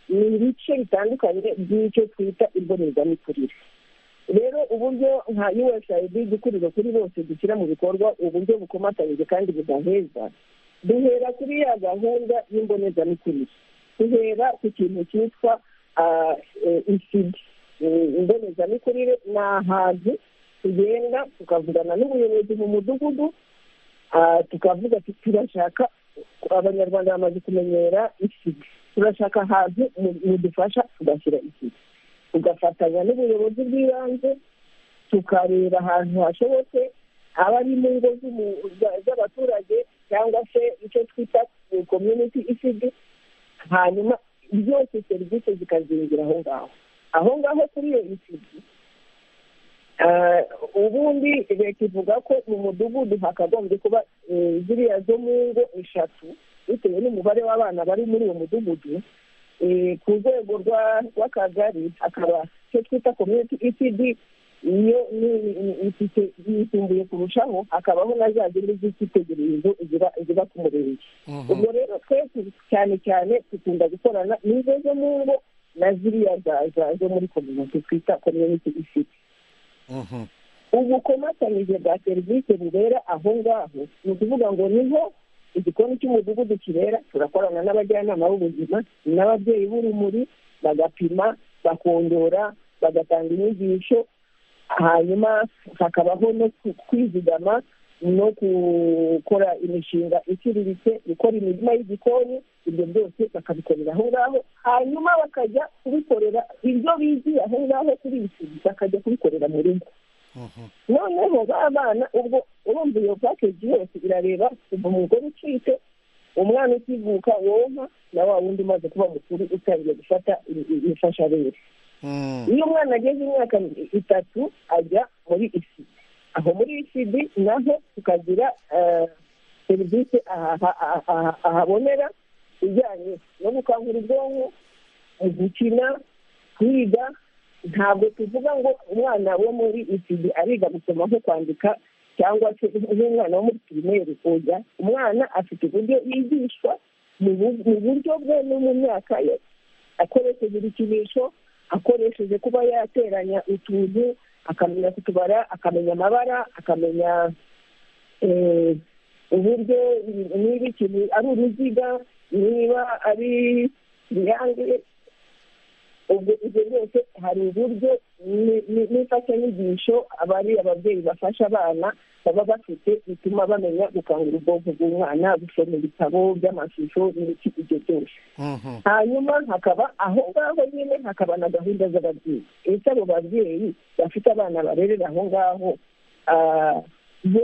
ni ibice bitandukanye by'icyo twita imbonezamikurire rero uburyo nka usaid dukurira kuri bose dushyira mu bikorwa uburyo bukomatanyije kandi budaheza duhera kuri ya gahunda y'imbonezamikurire duhera ku kintu cyitwa isidi imbonezamikurire ni ahantu tugenda tukavugana n'ubuyobozi mu mudugudu tukavuga ati turashaka abanyarwanda bamaze kumenyera isida turashaka ahantu mudufasha tugashyira isida tugafatanya n'ubuyobozi bw'ibanze tukareba ahantu hashobotse aba ari mu ngo z'abaturage cyangwa se icyo twita community isidi hanyuma byose serivisi zikazingira aho ngaho aho ngaho kuri iyo isidi ubundi leta ivuga ko mu mudugudu hakagombye kuba eh, ziriya zo mu ngo eshatu bitewe n'umubare w'abana bari muri uwo mudugudu eh, ku rwego rwa- rw'akagari hakaba icyo twita community ecd iyo ni- ni- ifite yisumbuye kurushaho hakabaho na za zindi z'icyitegererezo ziba ziba ku murenge ubwo rero twese cyane cyane dukunda gukorana n'izo zo mu ngo na ziriya za- za- zo muri kominote twita community ecd Mhm. ubukomatanyije bwa serivisi bubera aho ngaho ni ukuvuga ngo niho igikoni cy'umudugudu kibera turakorana n'abajyanama b'ubuzima n'ababyeyi b'urumuri bagapima bakongera bagatanga inyigisho hanyuma hakabaho no ku- kwizigama no gukora imishinga iciriritse gukora imirima y'igikoni ibyo byose bakabikorera aho ngaho hanyuma bakajya kubikorera ibyo bigiye aho ngaho kuri iyi si, bakajya kubikorera mu rugo Mhm. noneho ba bana ubwo urumva iyo pakeji yose irareba kuva umugore ucitse umwana ukivuka wonka na wa wundi umaze kuba mukuru utangiye gufata imfashabere Mm. iyo umwana ageze imyaka itatu ajya muri isidi aho muri isidi naho tukagira eh, serivisi aha- aha- aha- ahabonera ijyanye no gukangura ubwonko mu gukina kwiga ntabwo tuvuga ngo umwana wo muri isidi ariga gusoma nko kwandika cyangwa se nk'umwana wo muri pirimeri oya umwana afite uburyo yigishwa mu bu- mu buryo bwe no mu myaka ye akoresheje ibikinisho akoresheje kuba yateranya utuntu akamenya kutubara akamenya amabara akamenya eh, uburyo niba ikintu ari uruziga niba ari triangle ubwo ibyo byose hari uburyo ni- ni- n'imfashanyigisho abari ababyeyi bafasha abana baba bafite bituma bamenya gukangura ubwonko bw'umwana gusoma ibitabo by'amashusho n'ibiki ibyo byose Mhm. hanyuma hakaba aho ngaho nyine hakaba na gahunda z'ababyeyi ese abo babyeyi bafite abana barerera aho ngaho ah, bo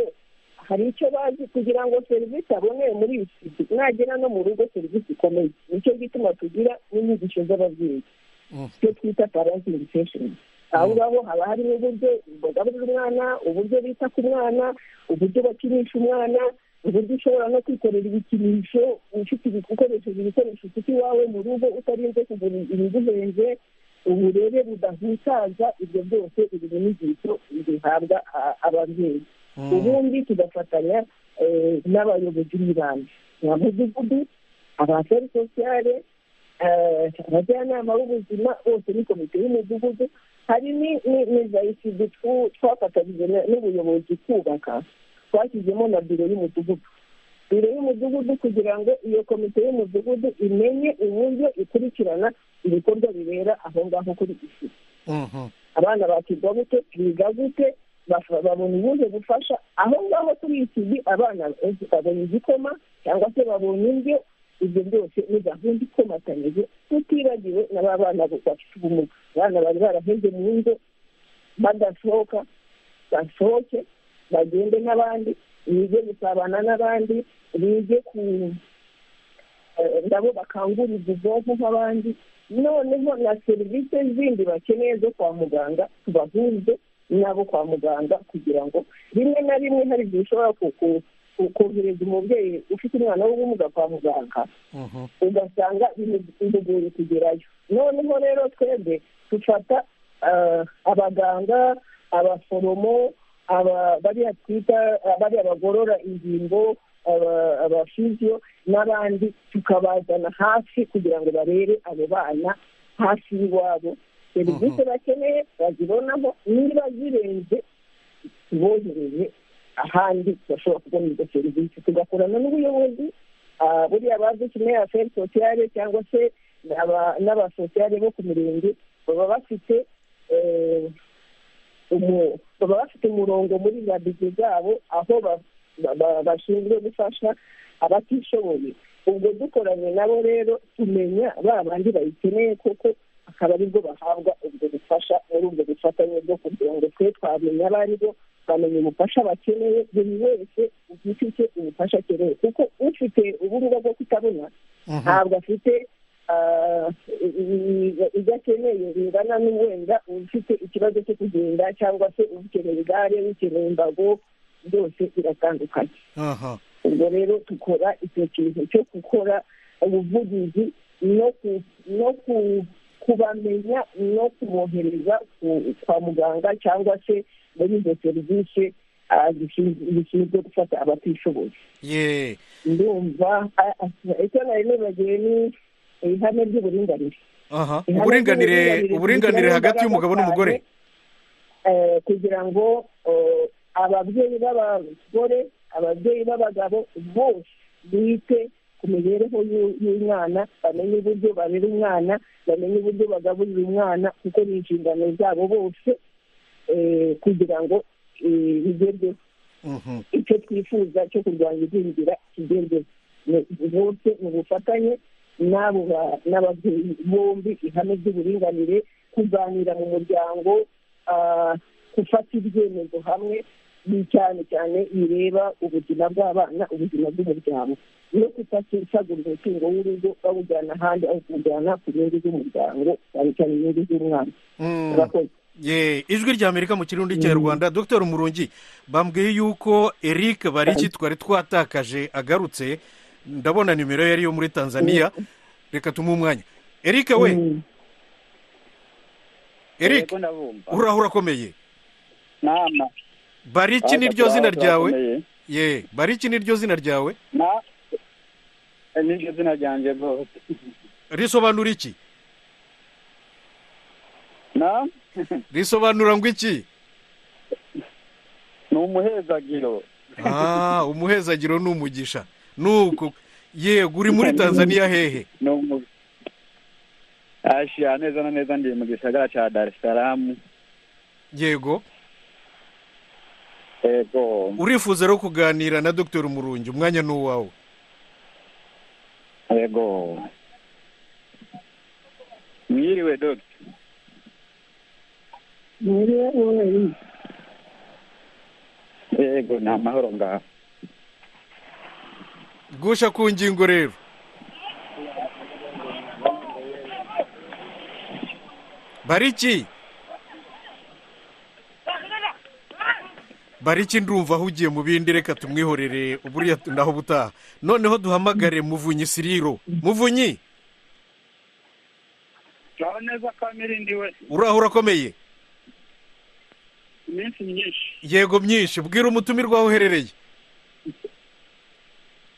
hari icyo bazi kugira ngo serivisi aboneye muri iyi siti mwagera no mu rugo serivisi ikomeye nicyo gituma tugira n'inyigisho z'ababyeyi Mm. icyo twita parenti edikesheni aho ngaho haba harimo uburyo bagaburira umwana uburyo bita ku mwana uburyo bakinisha umwana uburyo ushobora no kwikorera ibikinisho ufite ibi- ukoresheje ibikoresho ufite iwawe mu rugo utarinze kugura ibiguhenze uburere budahutaza ibyo byose ibi ni inyigisho zihabwa a- ababyeyi Mm. ubundi tugafatanya eh, n'abayobozi b'ibanze ba mudugudu abaseri sosiyale abajyanama b'ubuzima bose ni komite y'umudugudu hari ni- ni- ni za isidi twafatanyije na- n'ubuyobozi kubaka twashyizemo na biro y'umudugudu biro y'umudugudu kugira ngo iyo komite y'umudugudu imenye uburyo ikurikirana ibikorwa bibera aho ngaho kuri isidi Mhm. abana bakirwa gute biga gute bafa- babona ubuhe bufasha aho ngaho kuri iki gihe abana benshi babona igikoma cyangwa se babona indyo ibyo byose ni gahunda ikomatanyije tutibagiwe na ba bana bo bafite ubumuga abana bari baraheze mu ngo badasohoka basohoke bagende n'abandi bige gusabana n'abandi bige ku eh, nabo bakanguriza ubwonko nk'abandi noneho na serivisi zindi bakeneye zo kwa muganga tubahuze n'abo kwa muganga kugira ngo rimwe na rimwe hari igihe ushobora ku- ku- ku- kohereza umubyeyi ufite umwana w'ubumuga kwa muganga Mhm. ugasanga bimu- bimugoye kugerayo noneho rero twebwe dufata ah, abaganga abaforomo aba- bariya twita bariya bagorora ingingo aba- abafiziyo n'abandi tukabazana hafi kugira ngo barebe abo bana hafi y'iwabo serivisi bakeneye bazibonaho niba zirenze bohereye ahandi bashobora kubona izo serivisi tugakorana n'ubuyobozi ah, buriya bazi kimwe aferi sosiyale cyangwa se aba- n'abasosiyale bo ku mirenge baba bafite eh, umu- baba bafite umurongo muri za bizi zabo aho ba- ba- ba- bashinzwe gufasha abatishoboye ubwo dukoranye nabo rero tumenya ba bandi bayikeneye koko akaba aribwo bahabwa ubwo bufasha muri ubwo bufatanye bwo kugira ngo twe twamenya abo ari bo bamenya ubufasha bakeneye buri wese ufite icyo ubufasha akeneye kuko ufite ubumuga bwo kutabona ntabwo afite ah, i- i- ibyo akeneye bingana n'uwenda ufite ikibazo cyo kugenda cyangwa se ukeneye igare ukeneye imbago byose biratandukanye aha ubwo rero dukora icyo kintu cyo gukora ubuvugizi no ku- no ku- kubamenya no kubohereza ku- kwa muganga cyangwa se muri izo serivisi ah, zishinzwe zishinzwe gufata abatishoboye ye ndumva ah, ah, icyo nari nibagiwe ni ihame ry'uburinganire aha Ihame uburinganire ry'uburinganire uburinganire rishyiraho hagati y'umugabo imbaraga n'umugore cyane, eh, kugira ngo eh, ababyeyi b'abagore ababyeyi b'abagabo bose bite ku mibereho y'u- y'umwana bamenye uburyo barera umwana bamenye uburyo bagaburira umwana kuko ni inshingano zabo bose eh, kugira ngo eh, bigerweho Mhm. icyo twifuza cyo kurwanya igwingira kigendewe bose mu bufatanye n'abo ba- n'ababyeyi bombi ihame ry'uburinganire kuganira mu muryango ah, gufata ibyemezo hamwe ni cyane cyane bireba ubuzima bw'abana ubuzima bw'umuryango no kutasagura umutungo w'urugo bawujyana ahandi aho kuwujyana ku nyungu z'umuryango cyane cyane inyungu z'umwana Mm. Murakoze. ye ijwi rya amerika mu kirundi cy'ikinyarwanda dr murungi bambwiye yuko eric bariki twari twatakaje agarutse ndabona nimero ye ariyo muri tanzania reka tumuhe umwanya eric we Mm. eric Yego, ndabumva uraho urakomeye nama bariki niryo zina ryawe ye bariki niryo zina ryawe na Eh, niryo zina ryanjye rwose risobanura iki na risobanura ngo iki ni umuhezagiro ah umuhezagiro ni umugisha nuko yego uri muri tanzania hehe ni umu ashyira neza na neza ndi mu gisagara cya dar es salaam yego yego urifuza rero kuganira na dr murungi umwanya ni uwawe yego mwiriwe dogita Mwiriwe mwiriwe. yego ni amahoro ngaho gusha ku ngingo rero bariki bariki ndumva ahugiye mu bindi reka tumwihorere buriya naho ubutaha noneho duhamagare muvunyi siriro muvunyi naho neza ko amirindi we uraho urakomeye iminsi myinshi yego myinshi bwira umutumirwa aho uherereye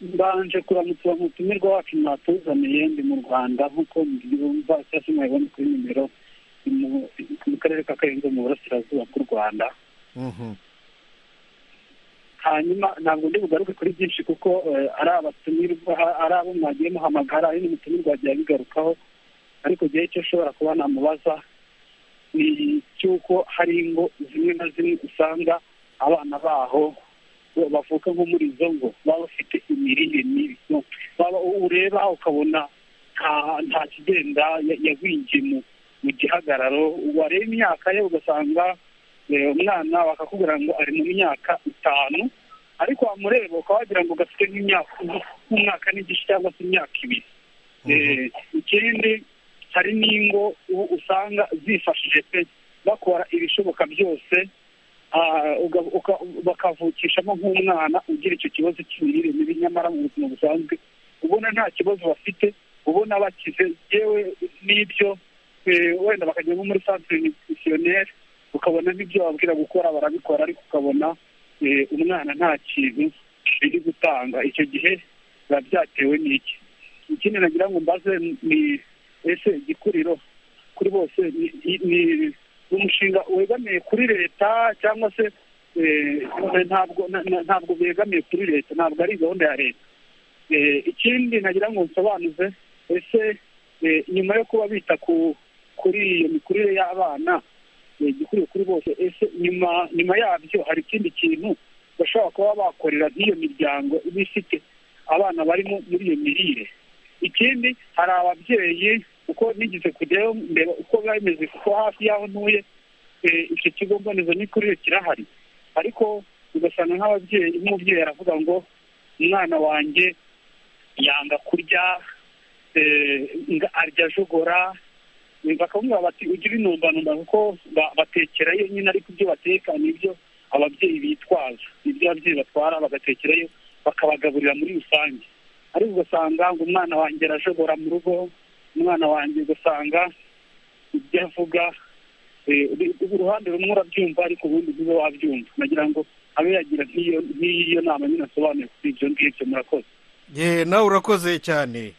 mbanje kuramutsa umutumirwa wacu mwatuzaniye ndi mu rwanda nk'uko mbyumva cyangwa se mwabibona kuri nimero ni mu- mu karere ka karenzo mu burasirazuba bw'u rwanda Mhm. hanyuma ntabwo ndi bugaruke kuri byinshi kuko eh, ari abatumirwa ari abo mwagiye muhamagara ari n'umutumirwa wagiye abigarukaho ariko igihe icyo ushobora kuba namubaza ni icy'uko hari ingo zimwe na zimwe usanga abana baho bo bavuka nko muri izo ngo baba bafite imirire mibi baba ureba ukabona nta nta kigenda ya- yagwingiye mu mu gihagararo wareba imyaka ye ugasanga eh, umwana bakakubwira ngo ari mu myaka itanu ariko wamureba ukaba wagira ngo gafite nk'imyaka nk'umwaka n'igice cyangwa se imyaka ibiri Eh, ikindi hari n'ingo u- usanga zifashije pe bakora ibishoboka byose ah, uga- uka- bakavukishamo nk'umwana ugira icyo kibazo cy'imirire mibi nyamara mu buzima busanzwe ubona nta kibazo bafite ubona bakize yewe n'ibyo eh, wenda bakajya nko muri centre nutritionnel ukabona n'ibyo bababwira gukora barabikora ariko ukabona eh, umwana nta kintu biri gutanga icyo gihe biba byatewe n'iki ikindi nagira ngo mbaze ni ese igikuriro kuri bose ni- ni- ni umushinga wegamiye kuri leta cyangwa se eh, ntabwo na- na- ntabwo begamiye kuri leta ntabwo ari gahunda ya leta Eh, ikindi nagira ngo nsobanuze ese eh, nyuma yo kuba bita ku kuri iyo mikurire y'abana eh, igikuriro kuri bose ese nyuma nyuma yabyo hari ikindi kintu bashobora kuba bakorera nk'iyo miryango iba ifite abana barimo muri iyo mirire ikindi hari ababyeyi uko nigeze kujyayo ndeba uko biba bimeze kuko hafi y'aho ntuye eh, icyo kigo mbonezamikurire kirahari ariko ugasanga nk'ababyeyi nk'umubyeyi aravuga ngo umwana wanjye yanga kurya eh, nga- arya ajogora bakamubwira bati ujye ubinumbanumba kuko ba- batekera ye nyine ariko ibyo bateka nibyo ababyeyi bitwaza nibyo ababyeyi batwara bagatekerayo bakabagaburira muri rusange ariko ugasanga ngo umwana wanjye arajogora mu rugo umwana wanjye ugasanga ibyo avuga eh, uri- uruhande rumwe urabyumva ariko ubundi ntibe wabyumva nagira ngo abe yagira nk'iyo nk'iyo nama nyine asobanuye kuri ibyo ngibyo murakoze ye nawe urakoze cyane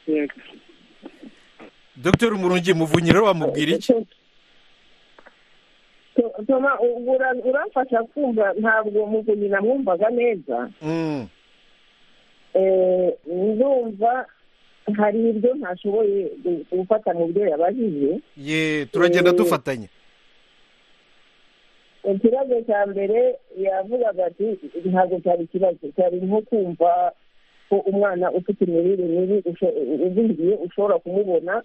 Yego. dr murungi muvunyira wamubwira iki toma uramfasha kumva ntabwo muvunyi namwumvaga neza Mm, Eh, ndumva hari ibyo ntashoboye gu- gufata mu byo yabajije ye turagenda Eh, dufatanya ikibazo cya mbere yavugaga ati ntabwo cyari ikibazo cyari nko kumva ko umwana ufite imirire mibi usho- ugwiriye ushobora kumubona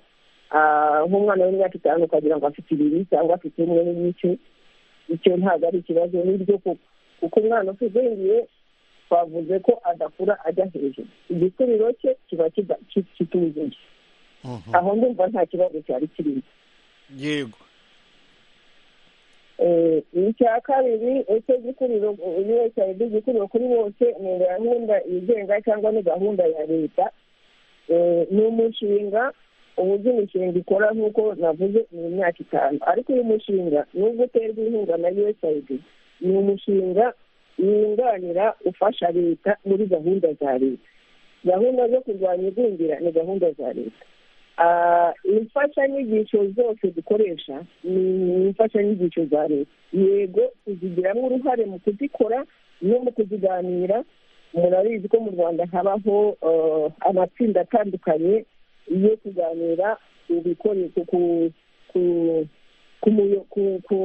ah, nk'umwana w'imyaka itanu ukagira ngo afite ibiri cyangwa afite umwe n'igice icyo ntabwo ari ikibazo n'ibyo koko kuko umwana utugwiriye twavuze ko adakura ajya hejuru igikuriro cye kiba kida- ki- kitujuje Mhm. aho ndumva nta kibazo cyari kirimo yego Eh, icya kabiri ese gikuriro usaid gikuriro kuri bose ni gahunda yigenga cyangwa ni gahunda ya leta Eh, ni umushinga uburyo imishinga ikora nk'uko navuze ni imyaka itanu ariko uyu mushinga nubwo uterwa inkunga na usaid ni umushinga wunganira ufasha leta muri gahunda za leta gahunda zo kurwanya igwingira ni gahunda za leta Ah, imfashanyigisho zose dukoresha ni imfashanyigisho za leta yego tuzigiramo uruhare mu kuzikora no mu kuziganira murabizi ko mu rwanda habaho eh, amatsinda atandukanye yo kuganira ku bikoresho ku ku ku muyo- ku ku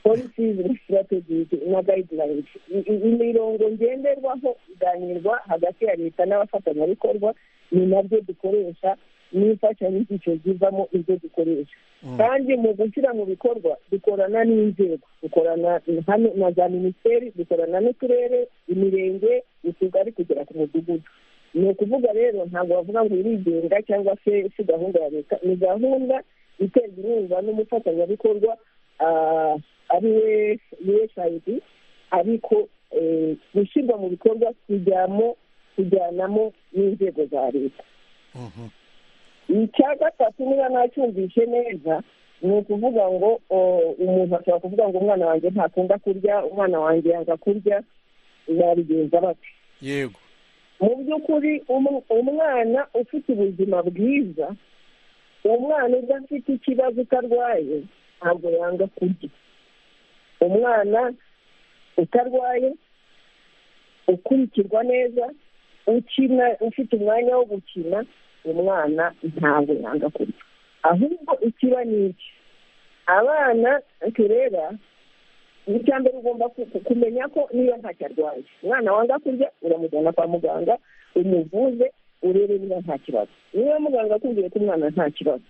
policies na strategies na guidelines I- i- imirongo ngenderwaho iganirwa hagati ya leta n'abafatanyabikorwa ni nabyo dukoresha n'imfashanyigisho zivamo ibyo dukoresha kandi mu gushyira mu bikorwa dukorana n'inzego dukorana hano na za minisiteri dukorana n'uturere imirenge utugari kugera ku mudugudu ni ukuvuga rero ntabwo bavuga ngo irigenga cyangwa se si gahunda ya leta ni gahunda iterwa inkunga n'umufatanyabikorwa ah, ari we usaid ariko eh, gushyirwa mu bikorwa kujyamo kujyanamo n'inzego za leta Mhm. icya gatatu niba nacyumvishe neza ni ukuvuga ngo o, umuntu ashobora kuvuga ngo umwana wanjye ntakunda kurya umwana wanjye yanga kurya yabigenza bate yego mu by'ukuri umu- umwana ufite ubuzima bwiza umwana udafite ikibazo utarwaye ntabwo yanga kurya umwana utarwaye ukurikirwa neza ukina ufite umwanya wo gukina umwana ntabwo yanga kurya ahubwo ikiba ni iki abana turera icya mbere ugomba ku- ku- kumenya ko niba ntacyo arwaye umwana wanga kurya uramujyana kwa muganga umuvuze urebe niba nta kibazo niba muganga akubwiye ko umwana nta kibazo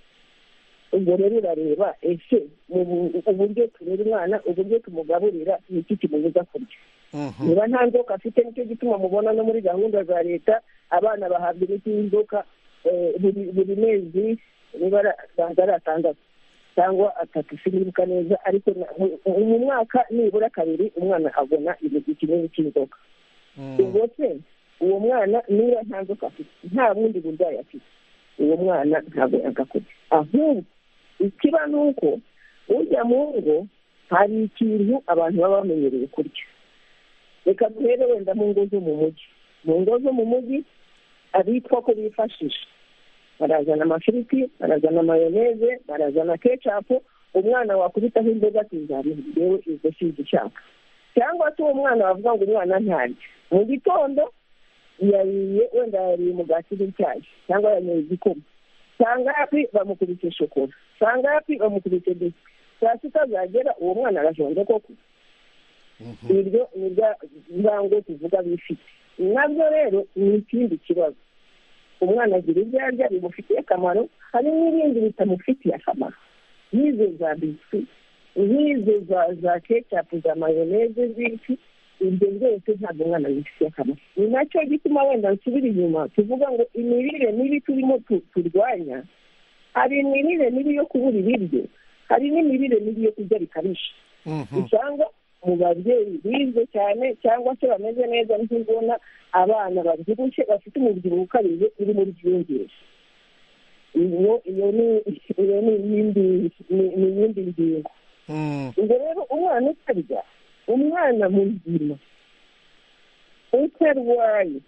ubwo rero urareba ese mu bu- uburyo turera umwana uburyo tumugaburira ni iki kimubuza kurya Mhm. niba nta nzoka afite nicyo gituma mubona no muri gahunda za leta abana bahabwa imiti y'inzoka eh, buri- buri mezi niba ari- asanze ari atandatu cyangwa atatu sinibuka neza ariko na- mu- mu mwaka nibura kabiri umwana abona ikinini cy'inzoka Mm. ubwo se uwo mwana niba nta nzoka afite nta bundi burwayi afite uwo mwana ntabwo yagakoze ahubwo ikiba ni uko ujya mu ngo hari ikintu abantu baba bamenyereye kurya reka duhere wenda mu ngo zo mu mujyi mu ngo zo mu mujyi abitwa ko bifashisha barazana amafiriti barazana mayoneze barazana kecapu umwana wakubitaho imboga tuzamuha yewe izo sizi ishaka cyangwa se uwo mwana wavuga ngo umwana ntarya mu gitondo yariye wenda yariye umugati n'icyayi cyangwa yanyoye igikoma sangapi bamukubise shokora sangapi bamukubise biswi saa sita zagera uwo mwana arajonje koko Mhm. iryo ni rya ngango tuvuga bifite nabyo rero ni ikindi kibazo umwana agira ibyo arya bimufitiye akamaro hari n'ibindi bitamufitiye akamaro nk'izo za biswi nk'izo za za kecapu za mayoneze z'ibiti ibyo byose ntabwo umwana bifitiye akamaro ni nacyo gituma wenda nsubira inyuma tuvuga ngo imirire mibi turimo tu- turwanya hari imirire mibi yo kubura ibiryo hari n'imirire mibi yo kurya bikabije Mhm. usanga mu babyeyi bizwe cyane cyangwa se bameze neza ntibona abana babyibushye bafite umubyibuho ukabije uri muri byiyongere iyo iyo ni iyo ni iyindi ni- ni iyindi ngingo Mm. ubwo rero umwana utarya umwana muzima utarwaye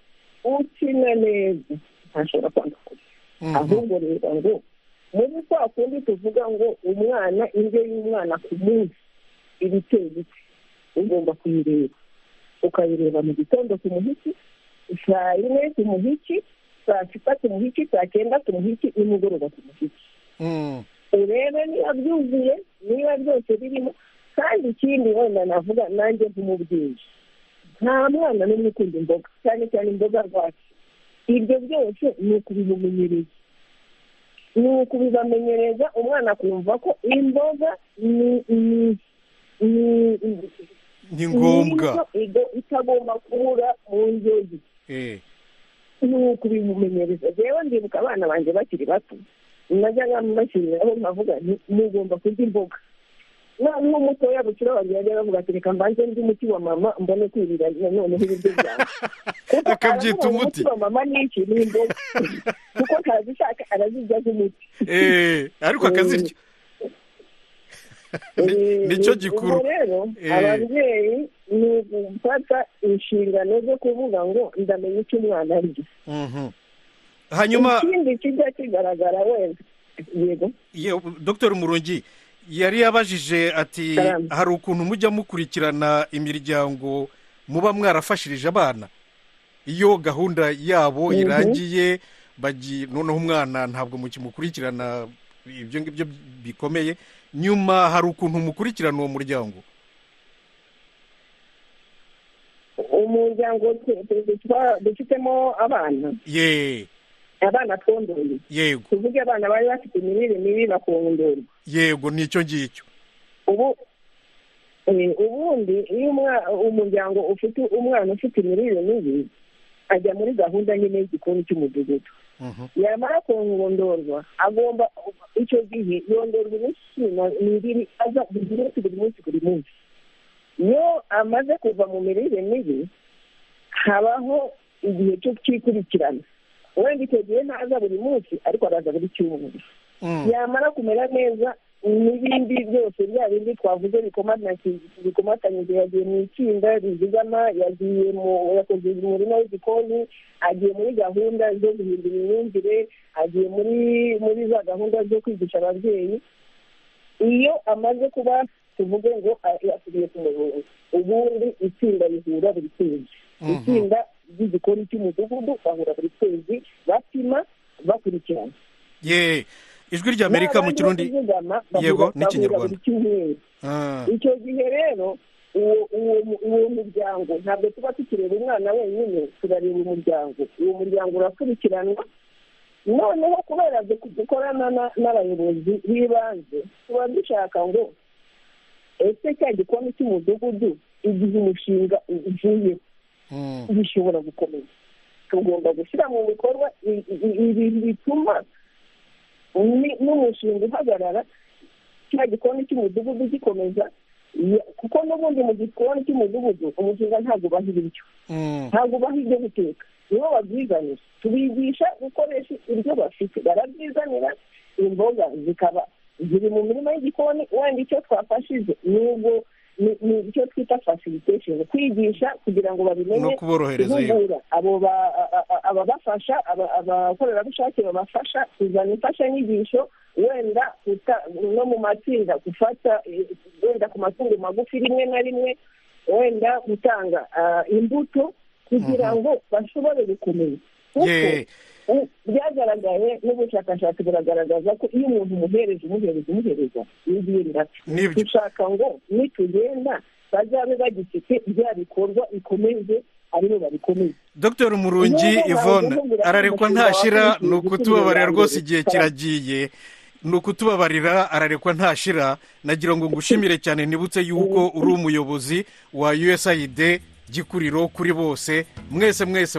ukina neza ntashobora kwanga kurya Mhm. ahubwo reba ngo muri kwa kundi tuvuga ngo umwana indyo y'umwana ku munsi iba iteye iki ugomba kuyireba ukayireba mu gitondo ku muhiki saa yine ku muhiki saa sita ku muhiki saa cyenda ku muhiki nimugoroba ku muhiki Mm. urebe niba byuzuye niba byose birimo kandi ikindi wenda navuga nanjye nk'umubyeyi nta mwana n'umwe ukunda imboga cyane cyane imboga rwatsi ibyo byose ni ukubimumenyereza ni ukubibamenyereza umwana akumva ko imboga ni ni ni ni ni ngombwa indyo igo- itagomba kubura mu ndyo ye Eh. ni ukubimumenyereza rero ndibuka abana banjye bakiri bato najyaga mbashyiriraho nkavuga nti mugomba kurya imboga noneho mutoya bukira wanjye yajyaga avuga ati reka mbanze ndi umuti wa mama mbone kwirira noneho ibiryo byanjye Kuko Akabyita aravuga ngo umuti. wa mama ni iki ni imboga kuko arazishaka arazirya nk'umuti Eh, ariko akazirya Ni- Eh, nicyo ubwo gikuru rero Eh. ababyeyi ni ugufata inshingano zo kuvuga ngo ndamenya icyo umwana arya Mhm. hanyuma ikindi kijya kigaragara wenda yego ye- dr murungi yari yabajije ati Salamu. hari ukuntu mujya mukurikirana imiryango muba mwarafashirije abana iyo gahunda yabo Mhm. irangiye bagi noneho umwana ntabwo mukimukurikirana ibyo ngibyo bikomeye nyuma hari ukuntu mukurikirana uwo muryango umuryango twe- twe- twe- twa- dufitemo abana ye abana twondoye yego tuvuge abana bari bafite imirire mibi bakondorwa yego nicyo ngicyo ubu eh, ubundi iyo umwa- umuryango ufite umwana ufite imirire mibi ajya muri gahunda nyine y'igikoni cy'umudugudu Mhm. yamara kongondorwa agomba icyo gihe yondorwa imikino mibiri aza buri munsi buri munsi buri munsi iyo amaze kuva mu mirire mibi habaho igihe cyo cyikurikirana wenda icyo gihe ntaza buri munsi ariko araza buri cyumweru Mm. yamara kumera neza n'ibindi byose bya bindi twavuze bikomata- bikomatanyije yagiye mu itsinda rizigama yagiye mu- yakoze umurima w'igikoni agiye muri gahunda zo guhindura imyumvire agiye muri muri za gahunda zo kwigisha ababyeyi iyo amaze kuba tuvuge ngo a- yasubiye ku murongo ubundi itsinda rihura buri kwezi Mhm. itsinda ry'igikoni cy'umudugudu bahura buri kwezi bapima bakurikirana ye ijwi rya amerika mu kirundi Yego, yego n'Ikinyarwanda. n'ikinyarwanda Ah, icyo gihe rero uwo uwo mu- uwo muryango ntabwo tuba tukireba umwana wenyine turareba umuryango uwo muryango urakurikiranwa noneho kubera du- dukorana na- n'abayobozi b'ibanze tuba dushaka ngo ese cya gikoni cy'umudugudu igihe umushinga ugiyeho mm. bishobora gukomeza tugomba gushyira mu bikorwa i- i- i- ibintu bituma ni- n'umushinga uhagarara cya gikoni cy'umudugudu gikomeza ya- kuko n'ubundi mu gikoni cy'umudugudu umushinga ntabwo ubaha ibiryo Mm. ntabwo ubaha ibyo guteka nibo babyizanira tubigisha gukoresha ibyo bafite barabyizanira imboga zikaba ziri mu mirima y'igikoni wenda icyo twafashije n'ubwo ni ni icyo twita facilitation kwigisha kugira ngo no babimenye kuborohereza yego guhugura abo ba- a- a- ababafasha aba- abakorerabushake babafasha kuzana imfashanyigisho wenda kuta- no mu matsinda gufata eh, wenda ku matungo magufi rimwe na rimwe wenda gutanga ah, imbuto kugira ngo bashobore gukomeza kuko ye u- byagaragaye n'ubushakashatsi buragaragaza ko iyo umuntu umuhereza umuhereza umuhereza n'ibindi Nibyo. dushaka ngo nitugenda bazabe bagifite bya bikorwa bikomeze aribo babikomeze dr murungi Niba bazi yvonne kuvugira ararekwa umushinga ntashyira wakurikiye ni igitsina ukutubabarira bwa rwose mbere. igihe kiragiye ni ukutubabarira ararekwa ntashira nagira ngo ngushimire cyane nibutse yuko uri umuyobozi wa usaid gikuriro kuri bose mwese mwese